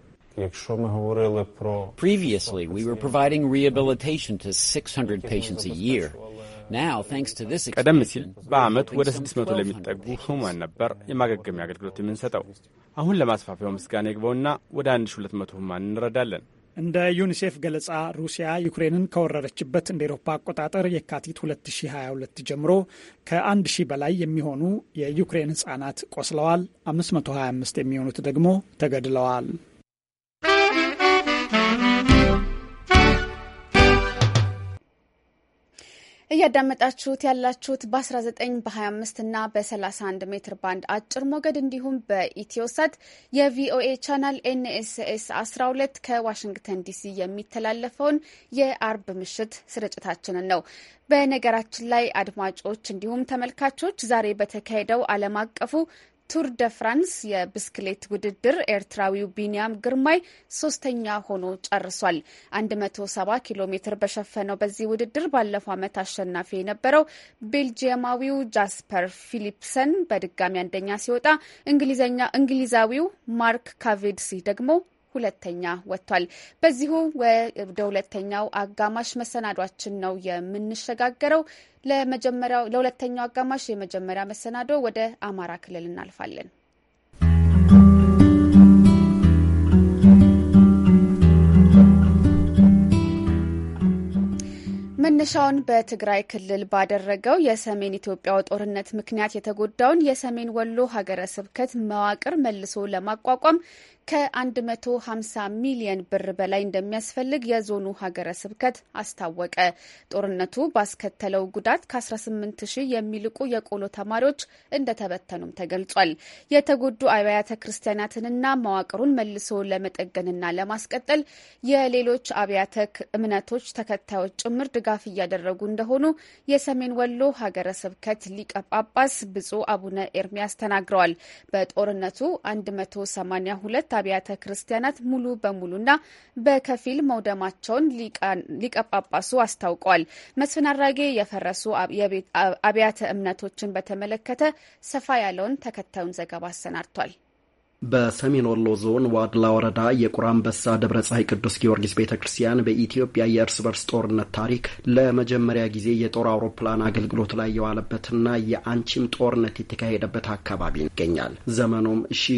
Previously, we were providing rehabilitation to 600 patients a year. Now, thanks to this ቀደም ሲል በዓመት ወደ 600 ለሚጠጉ ህሙማን ነበር የማገገሚያ አገልግሎት የምንሰጠው። አሁን ለማስፋፊያው ምስጋና ይግባውና ወደ 1200 ህሙማን እንረዳለን። እንደ ዩኒሴፍ ገለጻ ሩሲያ ዩክሬንን ከወረረችበት እንደ ኤሮፓ አቆጣጠር የካቲት 2022 ጀምሮ ከ1 ሺህ በላይ የሚሆኑ የዩክሬን ህጻናት ቆስለዋል። 525 የሚሆኑት ደግሞ ተገድለዋል። እያዳመጣችሁት ያላችሁት በ19 በ25 እና በ31 ሜትር ባንድ አጭር ሞገድ እንዲሁም በኢትዮሳት የቪኦኤ ቻናል ኤንኤስኤስ 12 ከዋሽንግተን ዲሲ የሚተላለፈውን የአርብ ምሽት ስርጭታችንን ነው። በነገራችን ላይ አድማጮች እንዲሁም ተመልካቾች ዛሬ በተካሄደው ዓለም አቀፉ ቱር ደ ፍራንስ የብስክሌት ውድድር ኤርትራዊው ቢንያም ግርማይ ሶስተኛ ሆኖ ጨርሷል። 170 ኪሎ ሜትር በሸፈነው በዚህ ውድድር ባለፈው ዓመት አሸናፊ የነበረው ቤልጂየማዊው ጃስፐር ፊሊፕሰን በድጋሚ አንደኛ ሲወጣ፣ እንግሊዛዊው ማርክ ካቬድሲ ደግሞ ሁለተኛ ወጥቷል። በዚሁ ወደ ሁለተኛው አጋማሽ መሰናዷችን ነው የምንሸጋገረው። ለመጀመሪያው ለሁለተኛው አጋማሽ የመጀመሪያ መሰናዶ ወደ አማራ ክልል እናልፋለን። መነሻውን በትግራይ ክልል ባደረገው የሰሜን ኢትዮጵያው ጦርነት ምክንያት የተጎዳውን የሰሜን ወሎ ሀገረ ስብከት መዋቅር መልሶ ለማቋቋም ከ150 ሚሊየን ብር በላይ እንደሚያስፈልግ የዞኑ ሀገረ ስብከት አስታወቀ። ጦርነቱ ባስከተለው ጉዳት ከ18 ሺህ የሚልቁ የቆሎ ተማሪዎች እንደተበተኑም ተገልጿል። የተጎዱ አብያተ ክርስቲያናትንና መዋቅሩን መልሶ ለመጠገንና ለማስቀጠል የሌሎች አብያተ እምነቶች ተከታዮች ጭምር ድጋፍ እያደረጉ እንደሆኑ የሰሜን ወሎ ሀገረ ስብከት ሊቀ ጳጳስ ብፁዕ አቡነ ኤርሚያስ ተናግረዋል። በጦርነቱ 182 አብያተ ክርስቲያናት ሙሉ በሙሉና በከፊል መውደማቸውን ሊቀ ጳጳሱ አስታውቀዋል። መስፍን አራጌ የፈረሱ አብያተ እምነቶችን በተመለከተ ሰፋ ያለውን ተከታዩን ዘገባ አሰናድቷል። በሰሜን ወሎ ዞን ዋድላ ወረዳ የቁራ አንበሳ ደብረ ፀሐይ ቅዱስ ጊዮርጊስ ቤተ ክርስቲያን በኢትዮጵያ የእርስ በርስ ጦርነት ታሪክ ለመጀመሪያ ጊዜ የጦር አውሮፕላን አገልግሎት ላይ የዋለበትና የአንቺም ጦርነት የተካሄደበት አካባቢ ይገኛል። ዘመኑም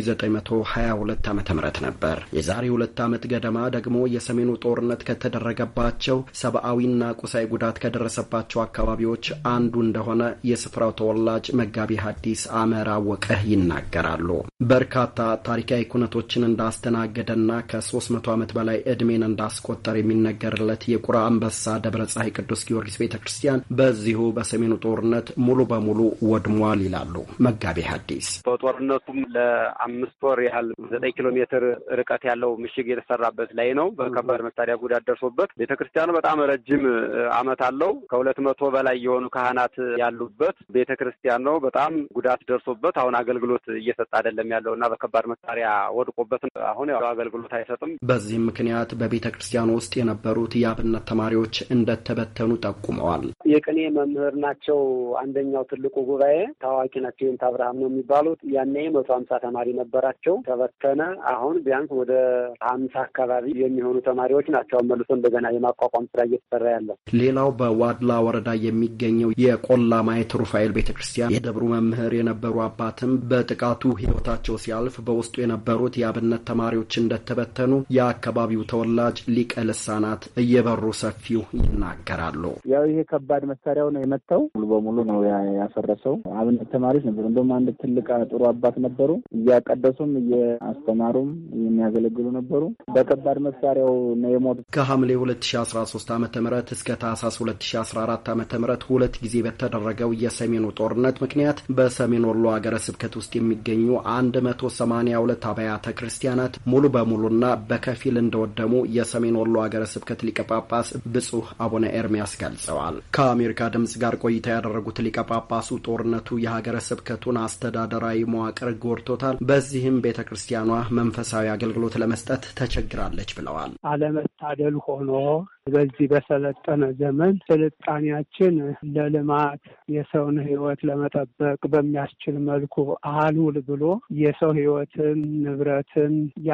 1922 ዓ ም ነበር። የዛሬ ሁለት ዓመት ገደማ ደግሞ የሰሜኑ ጦርነት ከተደረገባቸው ሰብአዊና ቁሳዊ ጉዳት ከደረሰባቸው አካባቢዎች አንዱ እንደሆነ የስፍራው ተወላጅ መጋቢ ሐዲስ አመራ ወቀ ይናገራሉ። በርካታ ታሪካዊ ኩነቶችን እንዳስተናገደና ከ300 ዓመት በላይ ዕድሜን እንዳስቆጠር የሚነገርለት የቁራ አንበሳ ደብረ ፀሐይ ቅዱስ ጊዮርጊስ ቤተ ክርስቲያን በዚሁ በሰሜኑ ጦርነት ሙሉ በሙሉ ወድሟል ይላሉ መጋቤ ሐዲስ። በጦርነቱም ለአምስት ወር ያህል ዘጠኝ ኪሎ ሜትር ርቀት ያለው ምሽግ የተሰራበት ላይ ነው። በከባድ መሳሪያ ጉዳት ደርሶበት ቤተ ክርስቲያኑ በጣም ረጅም ዓመት አለው። ከሁለት መቶ በላይ የሆኑ ካህናት ያሉበት ቤተ ክርስቲያን ነው። በጣም ጉዳት ደርሶበት አሁን አገልግሎት እየሰጠ አይደለም ያለው እና በከባድ መሳሪያ ወድቆበት አሁን ያው አገልግሎት አይሰጥም። በዚህም ምክንያት በቤተ ክርስቲያኑ ውስጥ የነበሩት የአብነት ተማሪዎች እንደተበተኑ ጠቁመዋል። የቅኔ መምህር ናቸው። አንደኛው ትልቁ ጉባኤ ታዋቂ ናቸው። ይንት አብርሃም ነው የሚባሉት። ያኔ መቶ ሀምሳ ተማሪ ነበራቸው፣ ተበተነ። አሁን ቢያንስ ወደ ሀምሳ አካባቢ የሚሆኑ ተማሪዎች ናቸው መልሶ እንደገና የማቋቋም ስራ እየተሰራ ያለው። ሌላው በዋድላ ወረዳ የሚገኘው የቆላ ማየት ሩፋኤል ቤተ ክርስቲያን የደብሩ መምህር የነበሩ አባትም በጥቃቱ ህይወታቸው ሲያልፍ በውስጡ የነበሩት የአብነት ተማሪዎች እንደተበተኑ የአካባቢው ተወላጅ ሊቀ ልሳናት እየበሩ ሰፊው ይናገራሉ። ያው ይሄ ከባድ መሳሪያው ነው የመታው። ሙሉ በሙሉ ነው ያፈረሰው። አብነት ተማሪዎች ነበሩ። እንደውም አንድ ትልቅ ጥሩ አባት ነበሩ። እያቀደሱም እየአስተማሩም የሚያገለግሉ ነበሩ። በከባድ መሳሪያው ነው የሞቱት። ከሐምሌ 2013 ዓ ም እስከ ታህሳስ 2014 ዓ ም ሁለት ጊዜ በተደረገው የሰሜኑ ጦርነት ምክንያት በሰሜን ወሎ ሀገረ ስብከት ውስጥ የሚገኙ አንድ መቶ ሰማኒያ ሁለት አብያተ ክርስቲያናት ሙሉ በሙሉና በከፊል እንደወደሙ የሰሜን ወሎ ሀገረ ስብከት ሊቀ ጳጳስ ብፁህ አቡነ ኤርሚያስ ገልጸዋል። ከአሜሪካ ድምጽ ጋር ቆይታ ያደረጉት ሊቀ ጳጳሱ ጦርነቱ የሀገረ ስብከቱን አስተዳደራዊ መዋቅር ጎድቶታል፣ በዚህም ቤተ ክርስቲያኗ መንፈሳዊ አገልግሎት ለመስጠት ተቸግራለች ብለዋል። አለመታደል ሆኖ በዚህ በሰለጠነ ዘመን ስልጣኔያችን ለልማት የሰውን ሕይወት ለመጠበቅ በሚያስችል መልኩ አልውል ብሎ የሰው ሕይወትን ንብረትን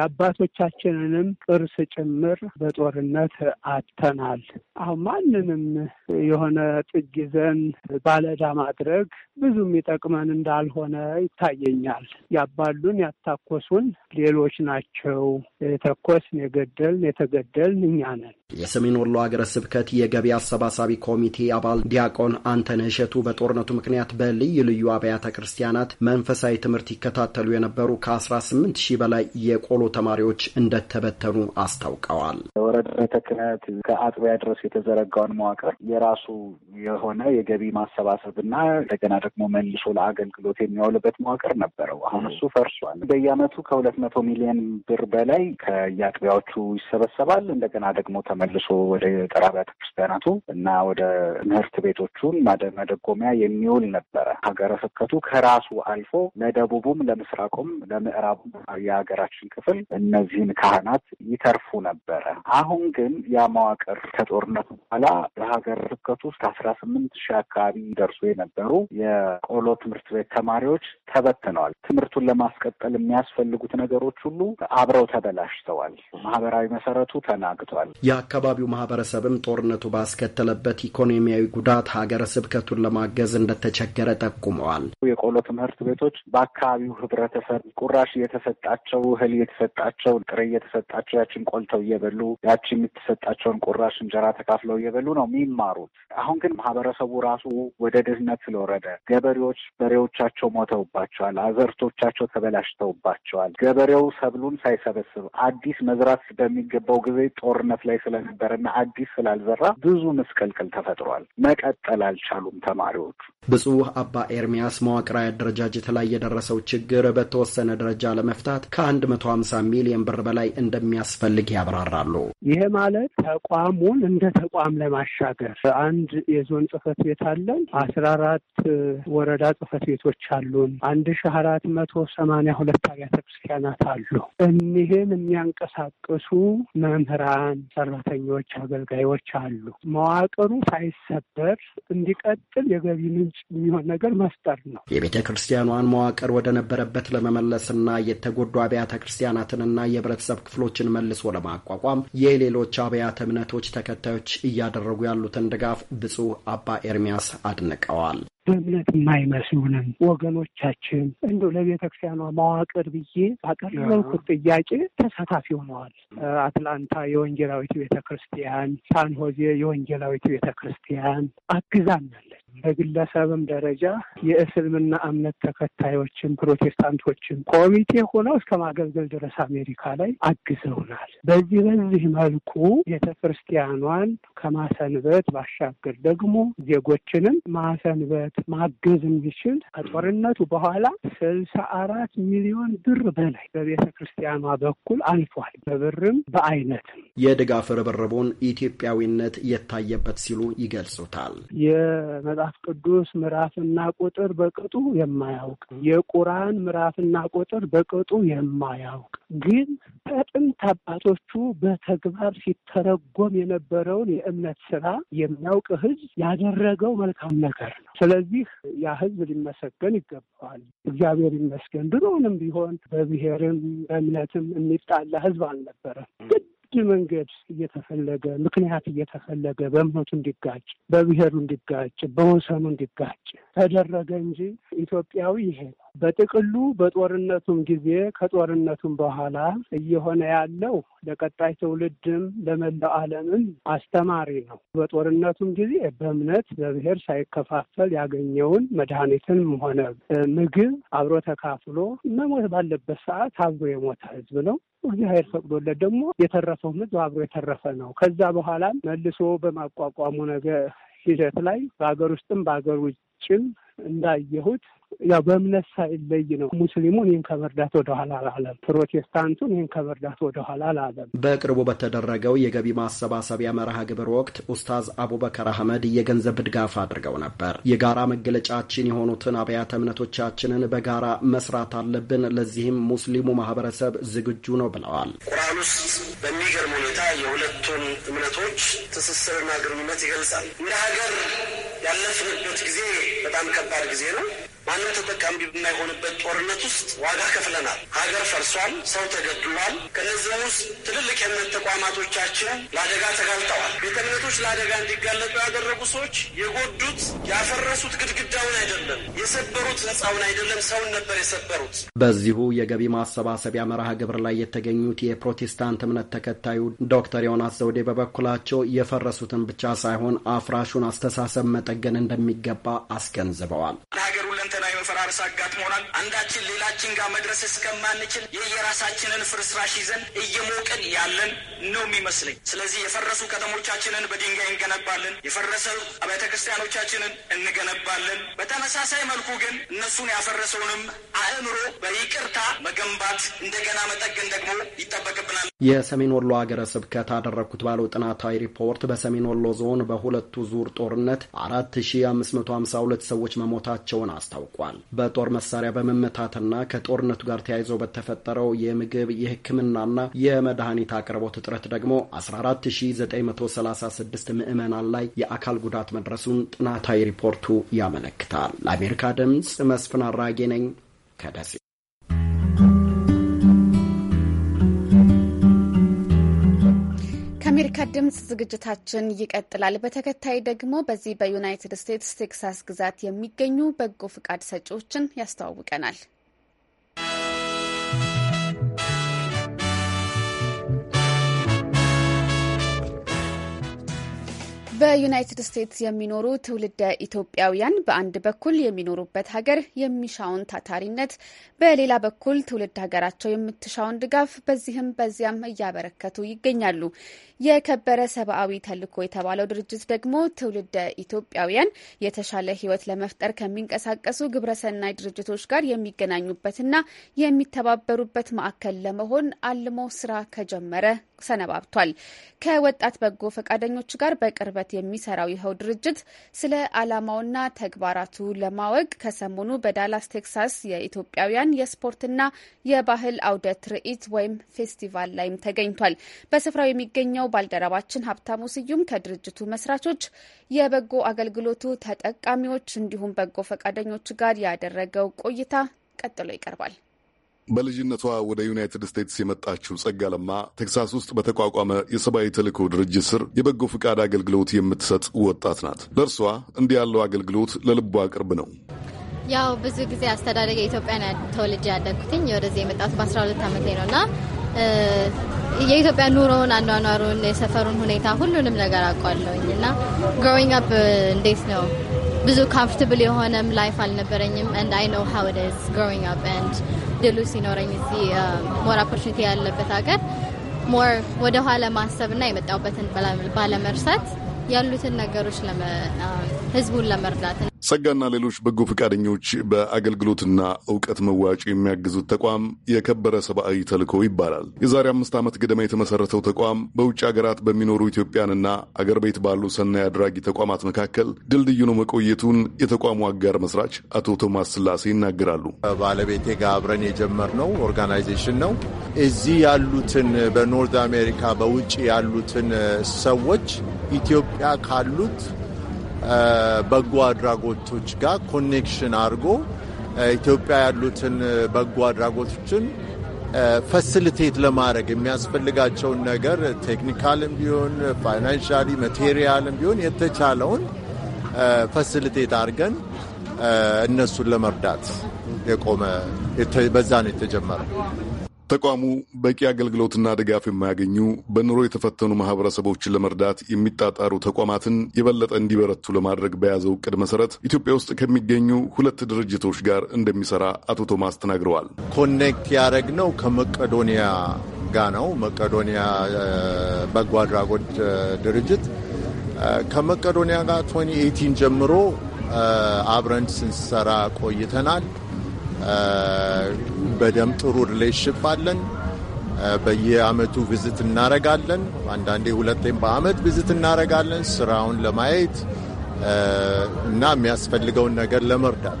የአባቶቻችንንም ቅርስ ጭምር በጦርነት አጥተናል። አሁን ማንንም የሆነ ጥግ ይዘን ባለዕዳ ማድረግ ብዙ የሚጠቅመን እንዳልሆነ ይታየኛል። ያባሉን ያታኮሱን ሌሎች ናቸው። የተኮስን የገደልን የተገደልን እኛ ነን። የሰሜን ወሎ ሀገረ ስብከት የገቢ አሰባሳቢ ኮሚቴ አባል ዲያቆን አንተነህ እሸቱ በጦርነቱ ምክንያት በልዩ ልዩ አብያተ ክርስቲያናት መንፈሳዊ ትምህርት ይከታተሉ የነበሩ ከ18 ሺህ በላይ የቆሎ ተማሪዎች እንደተበተኑ አስታውቀዋል። ወረዳ ቤተ ክህነት ከአጥቢያ ድረስ የተዘረጋውን መዋቅር የራሱ የሆነ የገቢ ማሰባሰብና እንደገና ደግሞ መልሶ ለአገልግሎት የሚያውልበት መዋቅር ነበረው። አሁን እሱ ፈርሷል። በየዓመቱ ከሁለት መቶ ሚሊዮን ብር በላይ ከየአጥቢያዎቹ ይሰበሰባል። እንደገና ደግሞ ተመልሶ ወደ ገጠር አብያተ ክርስቲያናቱ እና ወደ ትምህርት ቤቶቹን መደጎሚያ የሚውል ነበረ። ሀገረ ስብከቱ ከራሱ አልፎ ለደቡቡም፣ ለምስራቁም፣ ለምዕራቡም የሀገራችን ክፍል እነዚህን ካህናት ይተርፉ ነበረ። አሁን ግን ያ መዋቅር ከጦርነቱ በኋላ በሀገረ ስብከቱ ውስጥ አስራ ስምንት ሺህ አካባቢ ደርሶ የነበሩ የቆሎ ትምህርት ቤት ተማሪዎች ተበትነዋል። ትምህርቱን ለማስቀጠል የሚያስፈልጉት ነገሮች ሁሉ አብረው ተበላሽተዋል። ማህበራዊ መሰረቱ ተናግቷል። የአካባቢው ማህበረሰብም ጦርነቱ ባስከተለበት ኢኮኖሚያዊ ጉዳት ሀገረ ስብከቱን ለማገዝ እንደተቸገረ ጠቁመዋል። የቆሎ ትምህርት ቤቶች በአካባቢው ህብረተሰብ ቁራሽ እየተሰጣቸው እህል እየተሰጣቸው ጥሬ እየተሰጣቸው ያችን ቆልተው እየበሉ ያቺ የምትሰጣቸውን ቁራሽ እንጀራ ተካፍለው እየበሉ ነው የሚማሩት። አሁን ግን ማህበረሰቡ ራሱ ወደ ድህነት ስለወረደ ገበሬዎች በሬዎቻቸው ሞተውባቸዋል። አዘርቶቻቸው ተበላሽተውባቸዋል። ገበሬው ሰብሉን ሳይሰበስብ አዲስ መዝራት በሚገባው ጊዜ ጦርነት ላይ ስለነበረና አዲስ ስላልዘራ ብዙ ምስቅልቅል ተፈጥሯል። መቀጠል አልቻሉም ተማሪዎቹ። ብፁዕ አባ ኤርሚያስ መዋቅራዊ አደረጃጀት ላይ የደረሰው ችግር በተወሰነ ደረጃ ለመፍታት ከአንድ መቶ ሀምሳ ሚሊዮን ብር በላይ እንደሚያስፈልግ ያብራራሉ። ይሄ ማለት ተቋሙን እንደ ተቋም ለማሻገር አንድ የዞን ጽህፈት ቤት አለን። አስራ አራት ወረዳ ጽህፈት ቤቶች አሉን። አንድ ሺ አራት መቶ ሰማኒያ ሁለት አብያተ ክርስቲያናት አሉ። እኒህን የሚያንቀሳቅሱ መምህራን፣ ሰራተኞች፣ አገልጋዮች አሉ። መዋቅሩ ሳይሰበር እንዲቀጥል የገቢ ምንጭ የሚሆን ነገር መፍጠር ነው። የቤተ ክርስቲያኗን መዋቅር ወደ ነበረበት ለመመለስና የተጎዱ አብያተ ክርስቲያናትንና የህብረተሰብ ክፍሎችን መልሶ ለማቋቋም የሌሎች አብያተ እምነቶች ተከታዮች እያደረጉ ያሉትን ድጋፍ ብፁዕ አባ ኤርሚያስ አድንቀዋል። በእምነት የማይመስሉንም ወገኖቻችን እንዲ ለቤተ ክርስቲያኗ መዋቅር ብዬ ባቀረብኩት ጥያቄ ተሳታፊ ሆነዋል። አትላንታ የወንጌላዊት ቤተ ክርስቲያን፣ ሳንሆዜ የወንጌላዊት ቤተ ክርስቲያን አግዛናለች። በግለሰብም ደረጃ የእስልምና እምነት ተከታዮችን ፕሮቴስታንቶችን ኮሚቴ ሆነው እስከ ማገልገል ድረስ አሜሪካ ላይ አግዘውናል። በዚህ በዚህ መልኩ ቤተ ክርስቲያኗን ከማሰንበት ባሻገር ደግሞ ዜጎችንም ማሰንበት ማገዝ የሚችል ከጦርነቱ በኋላ ስልሳ አራት ሚሊዮን ብር በላይ በቤተ ክርስቲያኗ በኩል አልፏል። በብርም በአይነትም የድጋፍ ርብርቡን ኢትዮጵያዊነት የታየበት ሲሉ ይገልጹታል። የመጽሐፍ ቅዱስ ምዕራፍና ቁጥር በቅጡ የማያውቅ የቁርአን ምዕራፍና ቁጥር በቅጡ የማያውቅ ግን ከጥንት አባቶቹ በተግባር ሲተረጎም የነበረውን የእምነት ስራ የሚያውቅ ሕዝብ ያደረገው መልካም ነገር ነው። ስለዚህ ያ ሕዝብ ሊመሰገን ይገባዋል። እግዚአብሔር ይመስገን። ድሮውንም ቢሆን በብሔርም በእምነትም የሚጣላ ሕዝብ አልነበረም። ግድ መንገድ እየተፈለገ ምክንያት እየተፈለገ በእምነቱ እንዲጋጭ፣ በብሔሩ እንዲጋጭ፣ በወሰኑ እንዲጋጭ ተደረገ እንጂ ኢትዮጵያዊ ይሄ ነው። በጥቅሉ በጦርነቱም ጊዜ ከጦርነቱም በኋላ እየሆነ ያለው ለቀጣይ ትውልድም ለመላው ዓለምም አስተማሪ ነው። በጦርነቱም ጊዜ በእምነት በብሔር ሳይከፋፈል ያገኘውን መድኃኒትንም ሆነ ምግብ አብሮ ተካፍሎ መሞት ባለበት ሰዓት አብሮ የሞተ ህዝብ ነው። እግዚአብሔር ፈቅዶለት ደግሞ የተረፈው ህዝብ አብሮ የተረፈ ነው። ከዛ በኋላም መልሶ በማቋቋሙ ነገር ሂደት ላይ በሀገር ውስጥም በሀገር ውጭም እንዳየሁት ያው በእምነት ሳይለይ ነው። ሙስሊሙን ይህን ከመርዳት ወደኋላ አላለም። ፕሮቴስታንቱን ይህን ከመርዳት ወደኋላ አላለም። በቅርቡ በተደረገው የገቢ ማሰባሰቢያ መርሃ ግብር ወቅት ኡስታዝ አቡበከር አህመድ የገንዘብ ድጋፍ አድርገው ነበር። የጋራ መገለጫችን የሆኑትን አብያተ እምነቶቻችንን በጋራ መስራት አለብን፣ ለዚህም ሙስሊሙ ማህበረሰብ ዝግጁ ነው ብለዋል። ቁርአን ውስጥ በሚገርም ሁኔታ የሁለቱን እምነቶች ትስስርና ግንኙነት ይገልጻል። እንደ ሀገር ያለፍንበት ጊዜ በጣም ከባድ ጊዜ ነው። ማንም ተጠቃሚ በማይሆንበት ጦርነት ውስጥ ዋጋ ከፍለናል። ሀገር ፈርሷል። ሰው ተገድሏል። ከነዚህም ውስጥ ትልልቅ የእምነት ተቋማቶቻችን ለአደጋ ተጋልጠዋል። ቤተ እምነቶች ለአደጋ እንዲጋለጡ ያደረጉ ሰዎች የጎዱት ያፈረሱት ግድግዳውን አይደለም፣ የሰበሩት ህንፃውን አይደለም፣ ሰውን ነበር የሰበሩት። በዚሁ የገቢ ማሰባሰቢያ መርሃ ግብር ላይ የተገኙት የፕሮቴስታንት እምነት ተከታዩ ዶክተር ዮናስ ዘውዴ በበኩላቸው የፈረሱትን ብቻ ሳይሆን አፍራሹን አስተሳሰብ መጠገን እንደሚገባ አስገንዝበዋል። ለሀገር ሁለንተናዊ መፈራረስ አጋጥሞናል። አንዳችን ሌላችን ጋር መድረስ እስከማንችል የየራሳችንን ፍርስራሽ ይዘን እየሞቅን ያለን ነው የሚመስለኝ። ስለዚህ የፈረሱ ከተሞቻችንን በድንጋይ እንገነባለን፣ የፈረሰ አብያተ ክርስቲያኖቻችንን እንገነባለን። በተመሳሳይ መልኩ ግን እነሱን ያፈረሰውንም አእምሮ በይቅርታ መገንባት እንደገና መጠገን ደግሞ ይጠበቅብናል። የሰሜን ወሎ ሀገረ ስብከት አደረግኩት ባለው ጥናታዊ ሪፖርት በሰሜን ወሎ ዞን በሁለቱ ዙር ጦርነት 4552 ሰዎች መሞታቸውን አስታውቋል። በጦር መሳሪያ በመመታትና ከጦርነቱ ጋር ተያይዞ በተፈጠረው የምግብ የሕክምናና የመድኃኒት አቅርቦት እጥረት ደግሞ 14936 ምዕመናን ላይ የአካል ጉዳት መድረሱን ጥናታዊ ሪፖርቱ ያመለክታል። ለአሜሪካ ድምፅ መስፍን አራጌ ነኝ ከደሴ። ከአሜሪካ ድምፅ ዝግጅታችን ይቀጥላል። በተከታይ ደግሞ በዚህ በዩናይትድ ስቴትስ ቴክሳስ ግዛት የሚገኙ በጎ ፍቃድ ሰጪዎችን ያስተዋውቀናል። በዩናይትድ ስቴትስ የሚኖሩ ትውልደ ኢትዮጵያውያን በአንድ በኩል የሚኖሩበት ሀገር የሚሻውን ታታሪነት፣ በሌላ በኩል ትውልድ ሀገራቸው የምትሻውን ድጋፍ በዚህም በዚያም እያበረከቱ ይገኛሉ። የከበረ ሰብአዊ ተልዕኮ የተባለው ድርጅት ደግሞ ትውልደ ኢትዮጵያውያን የተሻለ ሕይወት ለመፍጠር ከሚንቀሳቀሱ ግብረሰናይ ድርጅቶች ጋር የሚገናኙበትና የሚተባበሩበት ማዕከል ለመሆን አልሞ ስራ ከጀመረ ሰነባብቷል። ከወጣት በጎ ፈቃደኞች ጋር በቅርበት የሚሰራው ይኸው ድርጅት ስለ ዓላማውና ተግባራቱ ለማወቅ ከሰሞኑ በዳላስ ቴክሳስ የኢትዮጵያውያን የስፖርትና የባህል አውደ ትርኢት ወይም ፌስቲቫል ላይም ተገኝቷል። በስፍራው የሚገኘው ባልደረባችን ሀብታሙ ስዩም ከድርጅቱ መስራቾች፣ የበጎ አገልግሎቱ ተጠቃሚዎች እንዲሁም በጎ ፈቃደኞች ጋር ያደረገው ቆይታ ቀጥሎ ይቀርባል። በልጅነቷ ወደ ዩናይትድ ስቴትስ የመጣችው ጸጋ ለማ ቴክሳስ ውስጥ በተቋቋመ የሰብአዊ ተልእኮ ድርጅት ስር የበጎ ፍቃድ አገልግሎት የምትሰጥ ወጣት ናት። ለእርሷ እንዲህ ያለው አገልግሎት ለልቧ ቅርብ ነው። ያው ብዙ ጊዜ አስተዳደግ የኢትዮጵያ ተወልጄ ያደግኩትኝ ወደዚህ የመጣሁት በአስራ ሁለት ዓመቴ ነው እና የኢትዮጵያ ኑሮውን፣ አኗኗሩን፣ የሰፈሩን ሁኔታ ሁሉንም ነገር አውቃለሁኝ እና ግሮዊንግ አፕ እንዴት ነው ብዙ ካምፎርታብል የሆነም ላይፍ አልነበረኝም ኤንድ አይ ኖው ሃው ኢት ኢዝ ግሮዊንግ አፕ ኤንድ ድሉ ሲኖረኝ እዚህ ሞር ኦፖርቹኒቲ ያለበት ሀገር ሞር ወደ ኋላ ማሰብና የመጣሁበትን ባለመርሳት ያሉትን ነገሮች ህዝቡን ለመርዳት ጸጋና ሌሎች በጎ ፈቃደኞች በአገልግሎትና እውቀት መዋጮ የሚያግዙት ተቋም የከበረ ሰብአዊ ተልዕኮ ይባላል። የዛሬ አምስት ዓመት ገደማ የተመሰረተው ተቋም በውጭ ሀገራት በሚኖሩ ኢትዮጵያንና አገር ቤት ባሉ ሰናይ አድራጊ ተቋማት መካከል ድልድዩ ነው መቆየቱን የተቋሙ አጋር መስራች አቶ ቶማስ ስላሴ ይናገራሉ። ባለቤቴ ጋር አብረን የጀመርነው ኦርጋናይዜሽን ነው። እዚህ ያሉትን በኖርዝ አሜሪካ በውጭ ያሉትን ሰዎች ኢትዮጵያ ካሉት በጎ አድራጎቶች ጋር ኮኔክሽን አድርጎ ኢትዮጵያ ያሉትን በጎ አድራጎቶችን ፈሲሊቴት ለማድረግ የሚያስፈልጋቸውን ነገር ቴክኒካልም ቢሆን ፋይናንሻሊ፣ ማቴሪያልም ቢሆን የተቻለውን ፈሲሊቴት አድርገን እነሱን ለመርዳት የቆመ በዛ ነው የተጀመረው። ተቋሙ በቂ አገልግሎትና ድጋፍ የማያገኙ በኑሮ የተፈተኑ ማህበረሰቦችን ለመርዳት የሚጣጣሩ ተቋማትን የበለጠ እንዲበረቱ ለማድረግ በያዘው እቅድ መሰረት ኢትዮጵያ ውስጥ ከሚገኙ ሁለት ድርጅቶች ጋር እንደሚሰራ አቶ ቶማስ ተናግረዋል። ኮኔክት ያደረግነው ከመቄዶንያ ጋር ነው። መቄዶንያ በጎ አድራጎት ድርጅት ከመቄዶንያ ጋር 2018 ጀምሮ አብረን ስንሰራ ቆይተናል። በደም ጥሩ ሪሌሽንሽፕ አለን። በየአመቱ ቪዝት እናረጋለን። አንዳንዴ ሁለቴም በአመት ቪዝት እናረጋለን ስራውን ለማየት እና የሚያስፈልገውን ነገር ለመርዳት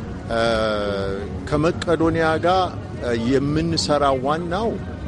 ከመቄዶንያ ጋር የምንሰራ ዋናው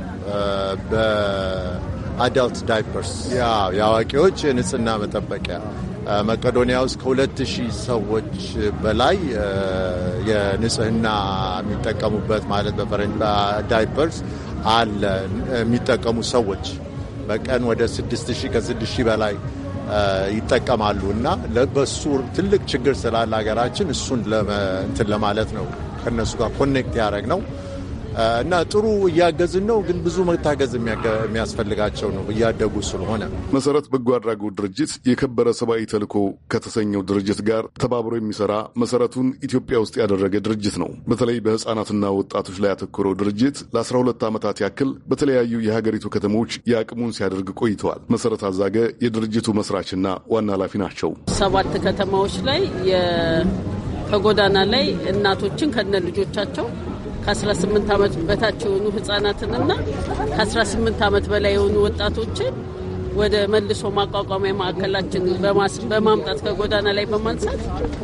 በአዳልት ዳይፐርስ የአዋቂዎች የንጽህና መጠበቂያ መቄዶንያ ውስጥ ከሁለት ሺህ ሰዎች በላይ የንጽህና የሚጠቀሙበት ማለት በፈረንጅ ዳይፐርስ አለ የሚጠቀሙ ሰዎች በቀን ወደ ስድስት ሺህ ከስድስት ሺህ በላይ ይጠቀማሉ እና በሱ ትልቅ ችግር ስላለ ሀገራችን እሱን እንትን ለማለት ነው ከእነሱ ጋር ኮኔክት ያደረግ ነው እና ጥሩ እያገዝን ነው። ግን ብዙ መታገዝ የሚያስፈልጋቸው ነው እያደጉ ስለሆነ። መሰረት በጎ አድራጎት ድርጅት የከበረ ሰብአዊ ተልዕኮ ከተሰኘው ድርጅት ጋር ተባብሮ የሚሰራ መሰረቱን ኢትዮጵያ ውስጥ ያደረገ ድርጅት ነው። በተለይ በህፃናትና ወጣቶች ላይ ያተኮረው ድርጅት ለ12 ዓመታት ያክል በተለያዩ የሀገሪቱ ከተሞች የአቅሙን ሲያደርግ ቆይተዋል። መሰረት አዛገ የድርጅቱ መስራችና ዋና ኃላፊ ናቸው። ሰባት ከተማዎች ላይ ከጎዳና ላይ እናቶችን ከነ ልጆቻቸው ከ18 ዓመት በታች የሆኑ ህጻናትንና ከ18 ዓመት በላይ የሆኑ ወጣቶችን ወደ መልሶ ማቋቋሚያ ማዕከላችን በማምጣት ከጎዳና ላይ በማንሳት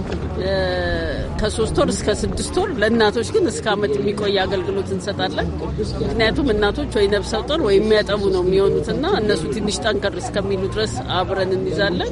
ከሶስት ወር እስከ ስድስት ወር ለእናቶች ግን እስከ ዓመት የሚቆይ አገልግሎት እንሰጣለን። ምክንያቱም እናቶች ወይ ነብሰ ጡር ወይ የሚያጠቡ ነው የሚሆኑትና እነሱ ትንሽ ጠንከር እስከሚሉ ድረስ አብረን እንይዛለን።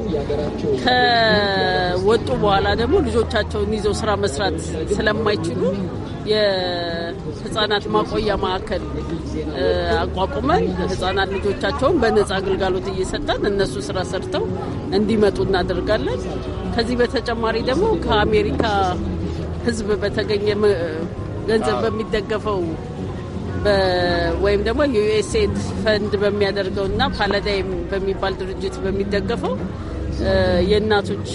ከወጡ በኋላ ደግሞ ልጆቻቸውን ይዘው ስራ መስራት ስለማይችሉ የህጻናት ማቆያ ማዕከል አቋቁመን ህጻናት ልጆቻቸውን በነጻ አገልጋሎት እየሰጠን እነሱ ስራ ሰርተው እንዲመጡ እናደርጋለን። ከዚህ በተጨማሪ ደግሞ ከአሜሪካ ህዝብ በተገኘ ገንዘብ በሚደገፈው ወይም ደግሞ የዩኤስኤድ ፈንድ በሚያደርገው እና ፓላዳይም በሚባል ድርጅት በሚደገፈው የእናቶች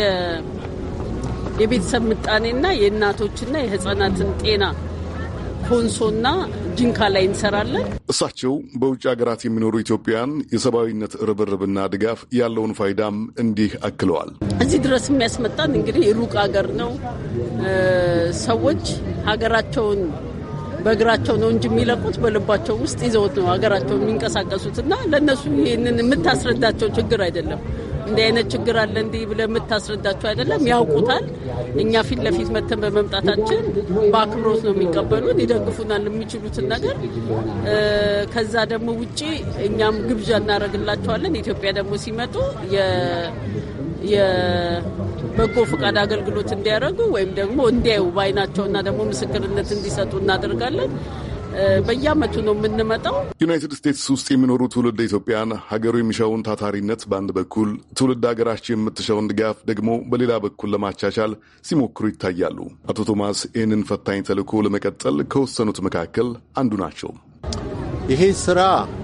የቤተሰብ ምጣኔና የእናቶችና የህጻናትን ጤና ኮንሶና ጂንካ ላይ እንሰራለን። እሳቸው በውጭ ሀገራት የሚኖሩ ኢትዮጵያውያን የሰብአዊነት ርብርብና ድጋፍ ያለውን ፋይዳም እንዲህ አክለዋል። እዚህ ድረስ የሚያስመጣን እንግዲህ ሩቅ ሀገር ነው። ሰዎች ሀገራቸውን በእግራቸው ነው እንጂ የሚለቁት በልባቸው ውስጥ ይዘውት ነው ሀገራቸውን የሚንቀሳቀሱት እና ለእነሱ ይህንን የምታስረዳቸው ችግር አይደለም። እንዲህ አይነት ችግር አለ እንዲህ ብለህ የምታስረዳቸው አይደለም፣ ያውቁታል። እኛ ፊት ለፊት መተን በመምጣታችን በአክብሮት ነው የሚቀበሉን፣ ይደግፉናል የሚችሉትን ነገር። ከዛ ደግሞ ውጪ እኛም ግብዣ እናደርግላቸዋለን። ኢትዮጵያ ደግሞ ሲመጡ የበጎ ፈቃድ አገልግሎት እንዲያደርጉ ወይም ደግሞ እንዲያዩ በአይናቸውና ደግሞ ምስክርነት እንዲሰጡ እናደርጋለን። በየዓመቱ ነው የምንመጣው። ዩናይትድ ስቴትስ ውስጥ የሚኖሩ ትውልድ ኢትዮጵያን ሀገሩ የሚሻውን ታታሪነት በአንድ በኩል ትውልድ ሀገራቸው የምትሻውን ድጋፍ ደግሞ በሌላ በኩል ለማቻቻል ሲሞክሩ ይታያሉ። አቶ ቶማስ ይህንን ፈታኝ ተልዕኮ ለመቀጠል ከወሰኑት መካከል አንዱ ናቸው። ይሄ ስራ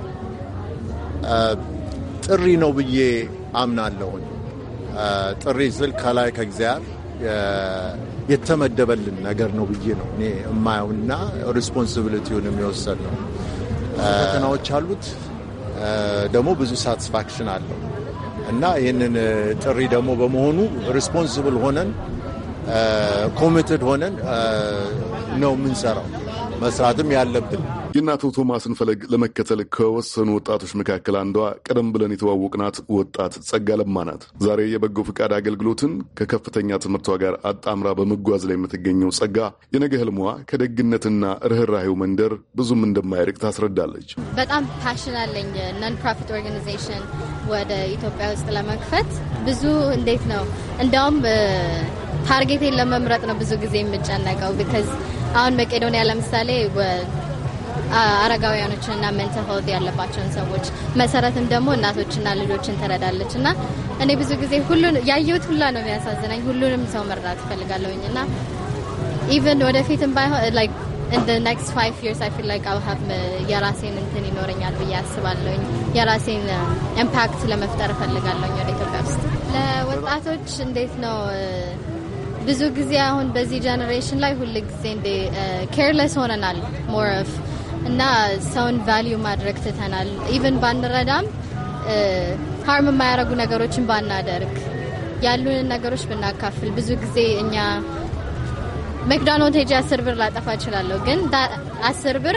ጥሪ ነው ብዬ አምናለሁኝ። ጥሪ ስል ከላይ ከእግዚአብሔር የተመደበልን ነገር ነው ብዬ ነው እኔ የማየውና ሪስፖንሲቢሊቲውን የሚወሰድ ነው። ፈተናዎች አሉት፣ ደግሞ ብዙ ሳቲስፋክሽን አለው እና ይህንን ጥሪ ደግሞ በመሆኑ ሪስፖንሲብል ሆነን ኮሚትድ ሆነን ነው የምንሰራው መስራትም ያለብን። የእነ አቶ ቶማስን ፈለግ ለመከተል ከወሰኑ ወጣቶች መካከል አንዷ ቀደም ብለን የተዋወቅናት ወጣት ጸጋ ለማ ናት። ዛሬ የበጎ ፈቃድ አገልግሎትን ከከፍተኛ ትምህርቷ ጋር አጣምራ በመጓዝ ላይ የምትገኘው ጸጋ የነገ ህልሟ ከደግነትና ርኅራሄው መንደር ብዙም እንደማይርቅ ታስረዳለች። በጣም ፓሽን አለኝ ነን ፕሮፊት ኦርጋናይዜሽን ወደ ኢትዮጵያ ውስጥ ለመክፈት ብዙ እንዴት ነው እንዲያውም ታርጌቴን ለመምረጥ ነው ብዙ ጊዜ የምጨነቀው ቢካዝ አሁን መቄዶንያ ለምሳሌ አረጋውያኖችንና ሜንታል ሄልዝ ያለባቸውን ሰዎች መሰረትም ደግሞ እናቶችና ልጆችን ትረዳለች እና እኔ ብዙ ጊዜ ሁሉን ያየሁት ሁላ ነው የሚያሳዝናኝ። ሁሉንም ሰው መርዳት እፈልጋለሁኝ እና ኢቨን ወደፊትም ባይሆን ላይክ ኢን ዘ ኔክስት ፋይቭ ይርስ አይ ፊል ላይክ አል ሃቭ የራሴን እንትን ይኖረኛል ብዬ አስባለሁኝ። የራሴን ኢምፓክት ለመፍጠር እፈልጋለሁኝ ወደ ኢትዮጵያ ውስጥ ለወጣቶች እንዴት ነው ብዙ ጊዜ አሁን በዚህ ጀኔሬሽን ላይ ሁል ጊዜ እንደ ኬርለስ ሆነናል ሞር ኦፍ እና ሰውን ቫሊዩ ማድረግ ትተናል። ኢቨን ባንረዳም ሀርም የማያደርጉ ነገሮችን ባናደርግ ያሉንን ነገሮች ብናካፍል ብዙ ጊዜ እኛ መክዶናልድ ሄጄ አስር ብር ላጠፋ እችላለሁ፣ ግን አስር ብር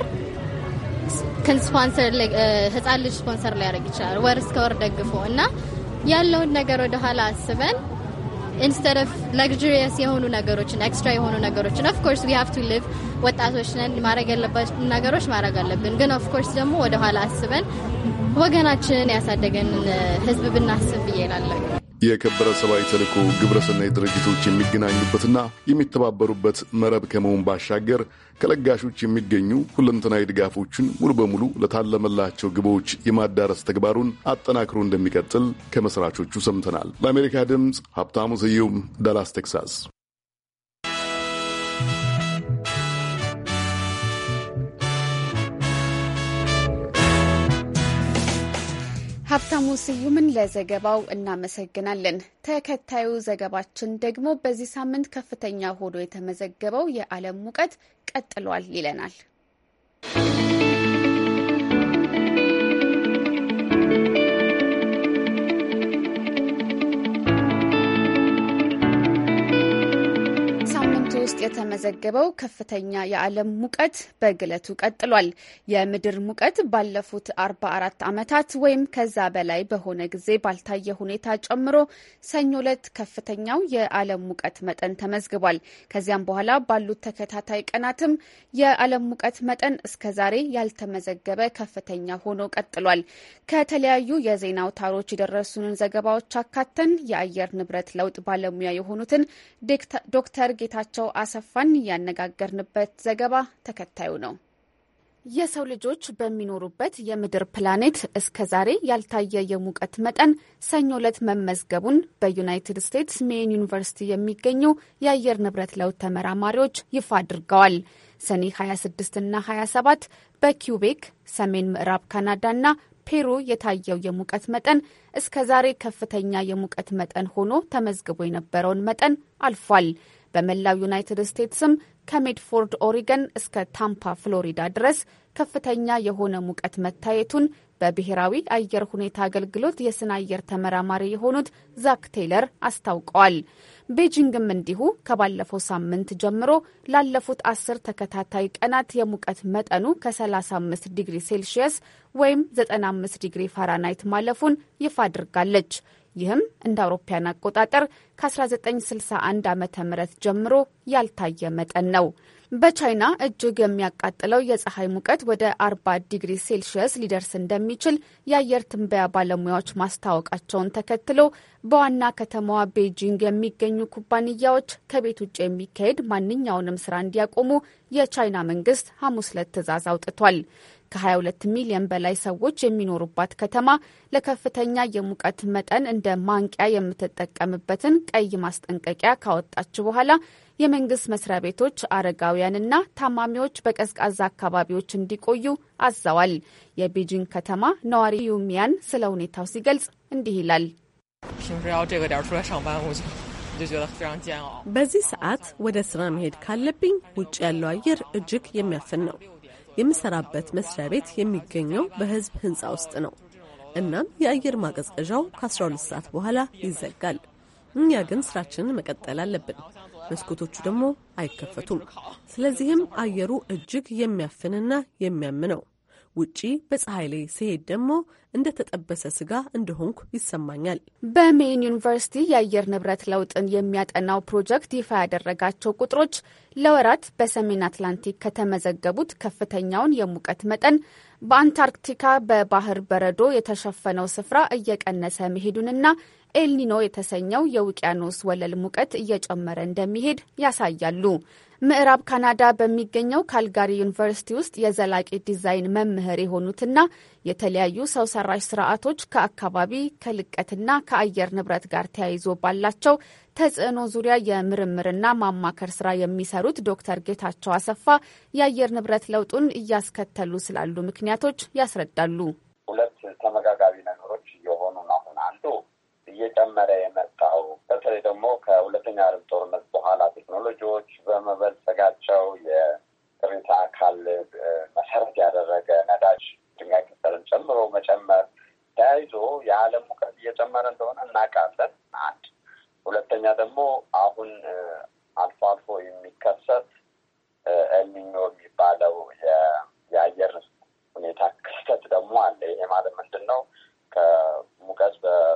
ስፖንሰር ህጻን ልጅ ስፖንሰር ሊያደርግ ይችላል ወር እስከ ወር ደግፎ እና ያለውን ነገር ወደኋላ አስበን ኢንስቴድ ኦፍ ለግሪየስ የሆኑ ነገሮችን ኤክስትራ የሆኑ ነገሮችን ኦፍኮርስ ዊ ሃቭ ቱ ሊቭ ወጣቶች ነን። ማድረግ ያለባቸው ነገሮች ማድረግ አለብን። ግን ኦፍኮርስ ደግሞ ወደኋላ አስበን ወገናችንን ያሳደገንን ህዝብ ብናስብ ብዬ እላለሁ። የከበረ ሰብአዊ ተልዕኮ ግብረሰናይ ድርጅቶች የሚገናኙበትና የሚተባበሩበት መረብ ከመሆን ባሻገር ከለጋሾች የሚገኙ ሁለንተናዊ ድጋፎችን ሙሉ በሙሉ ለታለመላቸው ግቦች የማዳረስ ተግባሩን አጠናክሮ እንደሚቀጥል ከመስራቾቹ ሰምተናል። ለአሜሪካ ድምፅ ሀብታሙ ስዩም ዳላስ ቴክሳስ። ሀብታሙ ስዩምን ለዘገባው እናመሰግናለን። ተከታዩ ዘገባችን ደግሞ በዚህ ሳምንት ከፍተኛ ሆኖ የተመዘገበው የዓለም ሙቀት ቀጥሏል ይለናል። ውስጥ የተመዘገበው ከፍተኛ የዓለም ሙቀት በግለቱ ቀጥሏል። የምድር ሙቀት ባለፉት 44 ዓመታት ወይም ከዛ በላይ በሆነ ጊዜ ባልታየ ሁኔታ ጨምሮ ሰኞ ዕለት ከፍተኛው የዓለም ሙቀት መጠን ተመዝግቧል። ከዚያም በኋላ ባሉት ተከታታይ ቀናትም የዓለም ሙቀት መጠን እስከዛሬ ያልተመዘገበ ከፍተኛ ሆኖ ቀጥሏል። ከተለያዩ የዜና አውታሮች የደረሱንን ዘገባዎች አካተን የአየር ንብረት ለውጥ ባለሙያ የሆኑትን ዶክተር ጌታቸው አሰፋን ያነጋገርንበት ዘገባ ተከታዩ ነው። የሰው ልጆች በሚኖሩበት የምድር ፕላኔት እስከ ዛሬ ያልታየ የሙቀት መጠን ሰኞ ዕለት መመዝገቡን በዩናይትድ ስቴትስ ሜይን ዩኒቨርሲቲ የሚገኙ የአየር ንብረት ለውጥ ተመራማሪዎች ይፋ አድርገዋል። ሰኔ 26 እና 27 በኪውቤክ ሰሜን ምዕራብ ካናዳና ፔሩ የታየው የሙቀት መጠን እስከ ዛሬ ከፍተኛ የሙቀት መጠን ሆኖ ተመዝግቦ የነበረውን መጠን አልፏል። በመላው ዩናይትድ ስቴትስም ከሜድፎርድ ኦሪገን እስከ ታምፓ ፍሎሪዳ ድረስ ከፍተኛ የሆነ ሙቀት መታየቱን በብሔራዊ አየር ሁኔታ አገልግሎት የስነ አየር ተመራማሪ የሆኑት ዛክ ቴይለር አስታውቀዋል። ቤጂንግም እንዲሁ ከባለፈው ሳምንት ጀምሮ ላለፉት አስር ተከታታይ ቀናት የሙቀት መጠኑ ከ35 ዲግሪ ሴልሺየስ ወይም 95 ዲግሪ ፋራናይት ማለፉን ይፋ አድርጋለች። ይህም እንደ አውሮፓያን አቆጣጠር ከ1961 ዓ ም ጀምሮ ያልታየ መጠን ነው። በቻይና እጅግ የሚያቃጥለው የፀሐይ ሙቀት ወደ 40 ዲግሪ ሴልሺየስ ሊደርስ እንደሚችል የአየር ትንበያ ባለሙያዎች ማስታወቃቸውን ተከትሎ በዋና ከተማዋ ቤጂንግ የሚገኙ ኩባንያዎች ከቤት ውጭ የሚካሄድ ማንኛውንም ስራ እንዲያቆሙ የቻይና መንግስት ሐሙስ ዕለት ትዕዛዝ አውጥቷል። ከ22 ሚሊዮን በላይ ሰዎች የሚኖሩባት ከተማ ለከፍተኛ የሙቀት መጠን እንደ ማንቂያ የምትጠቀምበትን ቀይ ማስጠንቀቂያ ካወጣች በኋላ የመንግስት መስሪያ ቤቶች አረጋውያንና ታማሚዎች በቀዝቃዛ አካባቢዎች እንዲቆዩ አዘዋል። የቤጂንግ ከተማ ነዋሪ ዩሚያን ስለ ሁኔታው ሲገልጽ እንዲህ ይላል። በዚህ ሰዓት ወደ ስራ መሄድ ካለብኝ ውጭ ያለው አየር እጅግ የሚያፍን ነው። የምሰራበት መስሪያ ቤት የሚገኘው በህዝብ ህንፃ ውስጥ ነው። እናም የአየር ማቀዝቀዣው ከ12 ሰዓት በኋላ ይዘጋል። እኛ ግን ስራችንን መቀጠል አለብን። መስኮቶቹ ደግሞ አይከፈቱም። ስለዚህም አየሩ እጅግ የሚያፍንና የሚያም ነው። ውጪ በፀሐይ ላይ ሲሄድ ደግሞ እንደ ተጠበሰ ስጋ እንደሆንኩ ይሰማኛል። በሜይን ዩኒቨርሲቲ የአየር ንብረት ለውጥን የሚያጠናው ፕሮጀክት ይፋ ያደረጋቸው ቁጥሮች ለወራት በሰሜን አትላንቲክ ከተመዘገቡት ከፍተኛውን የሙቀት መጠን በአንታርክቲካ በባህር በረዶ የተሸፈነው ስፍራ እየቀነሰ መሄዱንና ኤልኒኖ የተሰኘው የውቅያኖስ ወለል ሙቀት እየጨመረ እንደሚሄድ ያሳያሉ። ምዕራብ ካናዳ በሚገኘው ካልጋሪ ዩኒቨርሲቲ ውስጥ የዘላቂ ዲዛይን መምህር የሆኑትና የተለያዩ ሰው ሰራሽ ስርዓቶች ከአካባቢ ከልቀትና ከአየር ንብረት ጋር ተያይዞ ባላቸው ተጽዕኖ ዙሪያ የምርምርና ማማከር ስራ የሚሰሩት ዶክተር ጌታቸው አሰፋ የአየር ንብረት ለውጡን እያስከተሉ ስላሉ ምክንያቶች ያስረዳሉ። ሁለት ተመጋጋቢ ነገሮች እየሆኑ ነው። አሁን አንዱ እየጨመረ የመጣው በተለይ ደግሞ ከሁለተኛ ዓለም ጦርነት በኋላ ቴክኖሎጂዎች በመበልጸጋቸው የቅሪተ አካል መሰረት ያደረገ ነዳጅ፣ ድንጋይ ቅጠልን ጨምሮ መጨመር ተያይዞ የዓለም ሙቀት እየጨመረ እንደሆነ እናውቃለን። አንድ ሁለተኛ ደግሞ አሁን አልፎ አልፎ የሚከሰት ኤልኒኞ የሚባለው የአየር ሁኔታ ክስተት ደግሞ አለ። ይሄ ማለት ምንድን ነው? ከሙቀት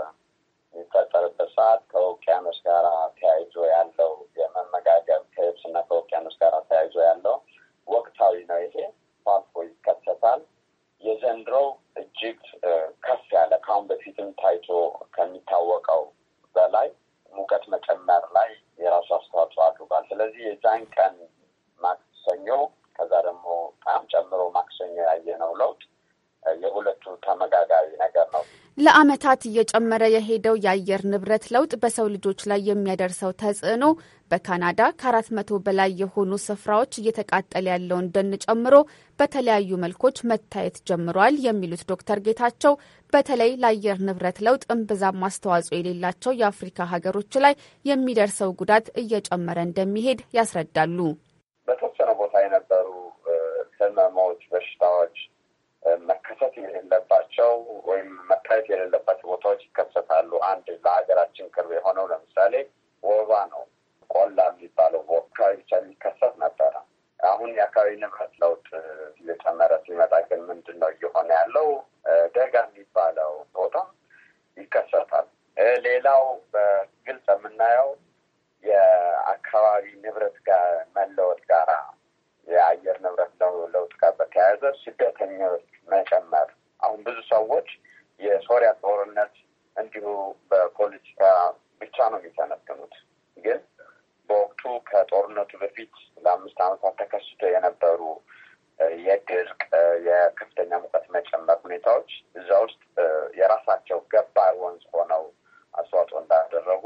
በሚፈጠርበት ሰዓት ከውቅያኖስ ጋር ተያይዞ ያለው የመመጋገብ ከየብስና ከውቅያኖስ ጋር ተያይዞ ያለው ወቅታዊ ነው። ይሄ አልፎ ይከሰታል። የዘንድሮው እጅግ ከፍ ያለ ከአሁን በፊትም ታይቶ ከሚታወቀው በላይ ሙቀት መጨመር ላይ የራሱ አስተዋጽኦ አድርጓል። ስለዚህ የዛን ቀን ማክሰኞ ከዛ ደግሞ በጣም ጨምሮ ማክሰኞ ያየነው ለውጥ የሁለቱ ተመጋጋቢ ነገር ነው። ለዓመታት እየጨመረ የሄደው የአየር ንብረት ለውጥ በሰው ልጆች ላይ የሚያደርሰው ተጽዕኖ በካናዳ ከአራት መቶ በላይ የሆኑ ስፍራዎች እየተቃጠለ ያለውን ደን ጨምሮ በተለያዩ መልኮች መታየት ጀምሯል የሚሉት ዶክተር ጌታቸው በተለይ ለአየር ንብረት ለውጥ እምብዛም አስተዋጽኦ የሌላቸው የአፍሪካ ሀገሮች ላይ የሚደርሰው ጉዳት እየጨመረ እንደሚሄድ ያስረዳሉ። በተወሰነ ቦታ የነበሩ ህመሞች፣ በሽታዎች መከሰት የሌለባቸው ወይም መታየት የሌለባቸው ቦታዎች ይከሰታሉ። አንድ ለሀገራችን ቅርብ የሆነው ለምሳሌ ወባ ነው። ቆላ የሚባለው አካባቢ ብቻ የሚከሰት ነበረ። አሁን የአካባቢ ንብረት ለውጥ እየጨመረ ሲመጣ ግን ምንድን ነው እየሆነ ያለው? ደጋ የሚባለው ቦታ ይከሰታል። ሌላው በግልጽ የምናየው የአካባቢ ንብረት ጋር መለወጥ ጋራ የአየር ንብረት ለውጥ ጋር በተያያዘ ስደተኞች መጨመር። አሁን ብዙ ሰዎች የሶሪያ ጦርነት እንዲሁ በፖለቲካ ብቻ ነው የሚተነትኑት። ግን በወቅቱ ከጦርነቱ በፊት ለአምስት ዓመታት ተከስቶ የነበሩ የድርቅ፣ የከፍተኛ ሙቀት መጨመር ሁኔታዎች እዛ ውስጥ የራሳቸው ገባር ወንዝ ሆነው አስተዋጽኦ እንዳደረጉ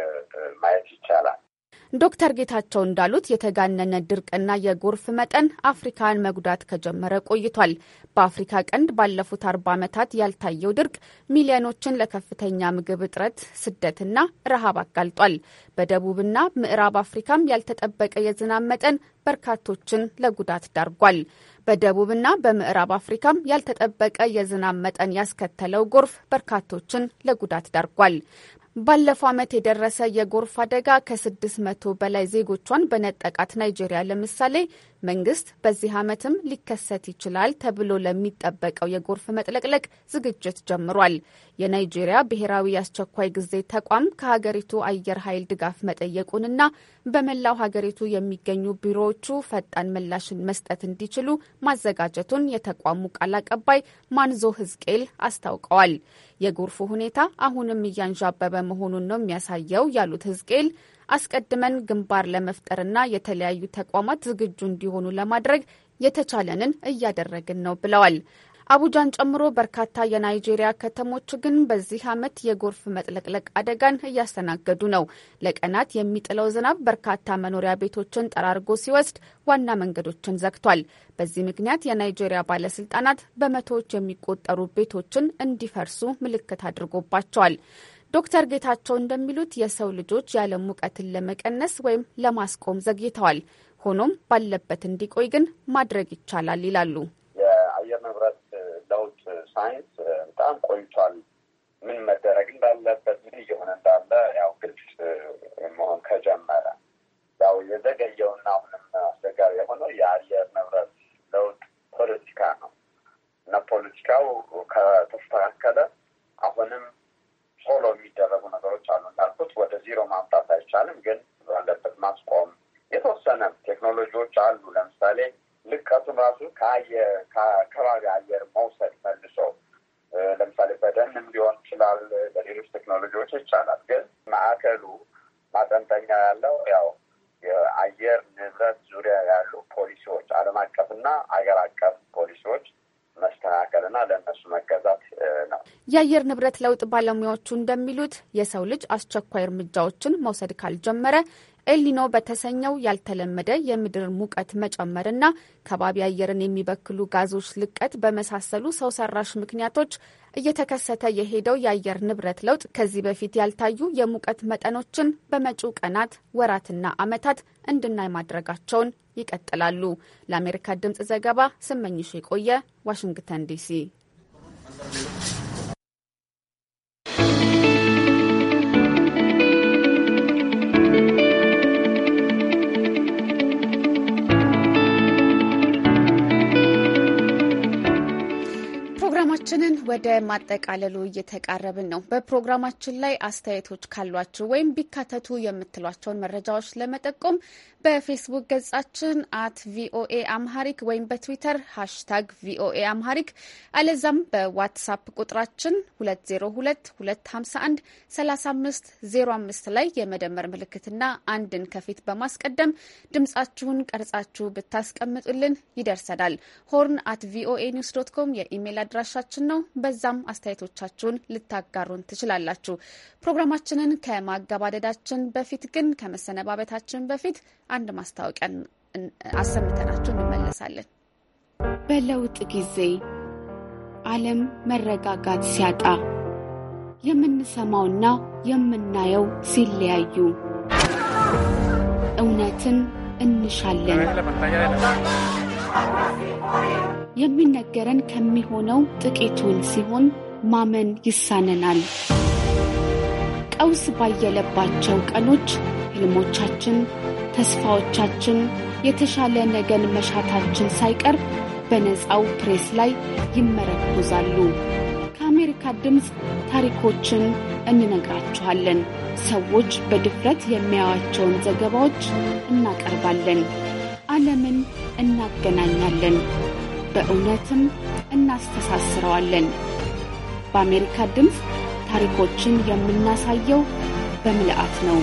ማየት ይቻላል። ዶክተር ጌታቸው እንዳሉት የተጋነነ ድርቅና የጎርፍ መጠን አፍሪካን መጉዳት ከጀመረ ቆይቷል። በአፍሪካ ቀንድ ባለፉት አርባ ዓመታት ያልታየው ድርቅ ሚሊዮኖችን ለከፍተኛ ምግብ እጥረት፣ ስደትና ረሃብ አጋልጧል። በደቡብና ምዕራብ አፍሪካም ያልተጠበቀ የዝናብ መጠን በርካቶችን ለጉዳት ዳርጓል። በደቡብና በምዕራብ አፍሪካም ያልተጠበቀ የዝናብ መጠን ያስከተለው ጎርፍ በርካቶችን ለጉዳት ዳርጓል። ባለፈው ዓመት የደረሰ የጎርፍ አደጋ ከስድስት መቶ በላይ ዜጎቿን በነጠቃት ናይጄሪያ ለምሳሌ መንግስት በዚህ ዓመትም ሊከሰት ይችላል ተብሎ ለሚጠበቀው የጎርፍ መጥለቅለቅ ዝግጅት ጀምሯል። የናይጄሪያ ብሔራዊ የአስቸኳይ ጊዜ ተቋም ከሀገሪቱ አየር ኃይል ድጋፍ መጠየቁንና በመላው ሀገሪቱ የሚገኙ ቢሮዎቹ ፈጣን ምላሽን መስጠት እንዲችሉ ማዘጋጀቱን የተቋሙ ቃል አቀባይ ማንዞ ህዝቅኤል አስታውቀዋል። የጎርፉ ሁኔታ አሁንም እያንዣበበ መሆኑን ነው የሚያሳየው ያሉት ህዝቅኤል አስቀድመን ግንባር ለመፍጠርና የተለያዩ ተቋማት ዝግጁ እንዲሆኑ ለማድረግ የተቻለንን እያደረግን ነው ብለዋል። አቡጃን ጨምሮ በርካታ የናይጄሪያ ከተሞች ግን በዚህ ዓመት የጎርፍ መጥለቅለቅ አደጋን እያስተናገዱ ነው። ለቀናት የሚጥለው ዝናብ በርካታ መኖሪያ ቤቶችን ጠራርጎ ሲወስድ ዋና መንገዶችን ዘግቷል። በዚህ ምክንያት የናይጄሪያ ባለስልጣናት በመቶዎች የሚቆጠሩ ቤቶችን እንዲፈርሱ ምልክት አድርጎባቸዋል። ዶክተር ጌታቸው እንደሚሉት የሰው ልጆች የዓለም ሙቀትን ለመቀነስ ወይም ለማስቆም ዘግይተዋል። ሆኖም ባለበት እንዲቆይ ግን ማድረግ ይቻላል ይላሉ። የአየር ንብረት ለውጥ ሳይንስ በጣም ቆይቷል። ምን መደረግ እንዳለበት ምን እየሆነ እንዳለ ያው ግልጽ መሆን ከጀመረ ያው የዘገየውና አሁንም አስቸጋሪ የሆነው የአየር ንብረት ለውጥ ፖለቲካ ነው እና ፖለቲካው ከተስተካከለ አሁንም ቶሎ የሚደረጉ ነገሮች አሉ። እንዳልኩት ወደ ዜሮ ማምጣት አይቻልም፣ ግን ባለበት ማስቆም የተወሰነ ቴክኖሎጂዎች አሉ። ለምሳሌ ልቀቱን ራሱ ከአየር ከከባቢ አየር መውሰድ መልሶ ለምሳሌ በደንም ሊሆን ይችላል፣ በሌሎች ቴክኖሎጂዎች ይቻላል። ግን ማዕከሉ ማጠንጠኛ ያለው ያው የአየር ንብረት ዙሪያ ያሉ ፖሊሲዎች ዓለም አቀፍና አገር አቀፍ ፖሊሲዎች መስተካከልና ለእነሱ መገዛት ነው። የአየር ንብረት ለውጥ ባለሙያዎቹ እንደሚሉት የሰው ልጅ አስቸኳይ እርምጃዎችን መውሰድ ካልጀመረ ኤልኒኖ በተሰኘው ያልተለመደ የምድር ሙቀት መጨመርና ከባቢ አየርን የሚበክሉ ጋዞች ልቀት በመሳሰሉ ሰው ሰራሽ ምክንያቶች እየተከሰተ የሄደው የአየር ንብረት ለውጥ ከዚህ በፊት ያልታዩ የሙቀት መጠኖችን በመጪው ቀናት፣ ወራትና ዓመታት እንድናይ ማድረጋቸውን ይቀጥላሉ። ለአሜሪካ ድምጽ ዘገባ ስመኝሽ የቆየ ዋሽንግተን ዲሲ። ፕሮግራማችንን ወደ ማጠቃለሉ እየተቃረብን ነው። በፕሮግራማችን ላይ አስተያየቶች ካሏችሁ ወይም ቢካተቱ የምትሏቸውን መረጃዎች ለመጠቆም በፌስቡክ ገጻችን አት ቪኦኤ አምሃሪክ ወይም በትዊተር ሃሽታግ ቪኦኤ አምሃሪክ አለዛም በዋትሳፕ ቁጥራችን 2022513505 ላይ የመደመር ምልክትና አንድን ከፊት በማስቀደም ድምጻችሁን ቀርጻችሁ ብታስቀምጡልን ይደርሰናል። ሆርን አት ቪኦኤ ኒውስ ዶት ኮም የኢሜይል አድራሻችን ነው። በዛም አስተያየቶቻችሁን ልታጋሩን ትችላላችሁ። ፕሮግራማችንን ከማገባደዳችን በፊት ግን ከመሰነባበታችን በፊት አንድ ማስታወቂያ አሰምተናችሁ እንመለሳለን። በለውጥ ጊዜ ዓለም መረጋጋት ሲያጣ የምንሰማውና የምናየው ሲለያዩ እውነትን እንሻለን። የሚነገረን ከሚሆነው ጥቂቱን ሲሆን ማመን ይሳነናል። ቀውስ ባየለባቸው ቀኖች ህልሞቻችን፣ ተስፋዎቻችን፣ የተሻለ ነገን መሻታችን ሳይቀር በነፃው ፕሬስ ላይ ይመረኮዛሉ። ከአሜሪካ ድምፅ ታሪኮችን እንነግራችኋለን። ሰዎች በድፍረት የሚያዩዋቸውን ዘገባዎች እናቀርባለን። ዓለምን እናገናኛለን፣ በእውነትም እናስተሳስረዋለን። በአሜሪካ ድምፅ ታሪኮችን የምናሳየው በምልአት ነው።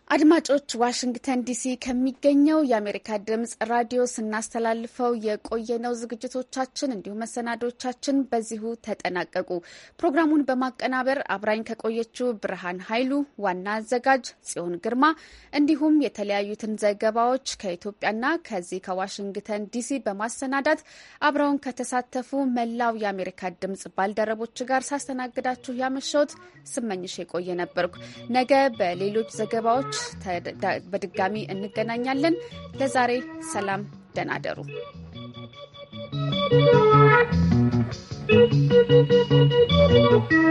አድማጮች ዋሽንግተን ዲሲ ከሚገኘው የአሜሪካ ድምጽ ራዲዮ ስናስተላልፈው የቆየነው ዝግጅቶቻችን እንዲሁም መሰናዶቻችን በዚሁ ተጠናቀቁ። ፕሮግራሙን በማቀናበር አብራኝ ከቆየችው ብርሃን ኃይሉ፣ ዋና አዘጋጅ ጽዮን ግርማ እንዲሁም የተለያዩትን ዘገባዎች ከኢትዮጵያና ከዚህ ከዋሽንግተን ዲሲ በማሰናዳት አብረውን ከተሳተፉ መላው የአሜሪካ ድምጽ ባልደረቦች ጋር ሳስተናግዳችሁ ያመሸሁት ስመኝሽ የቆየ ነበርኩ። ነገ በሌሎች ዘገባዎች በድጋሚ እንገናኛለን። ለዛሬ ሰላም፣ ደህና ደሩ።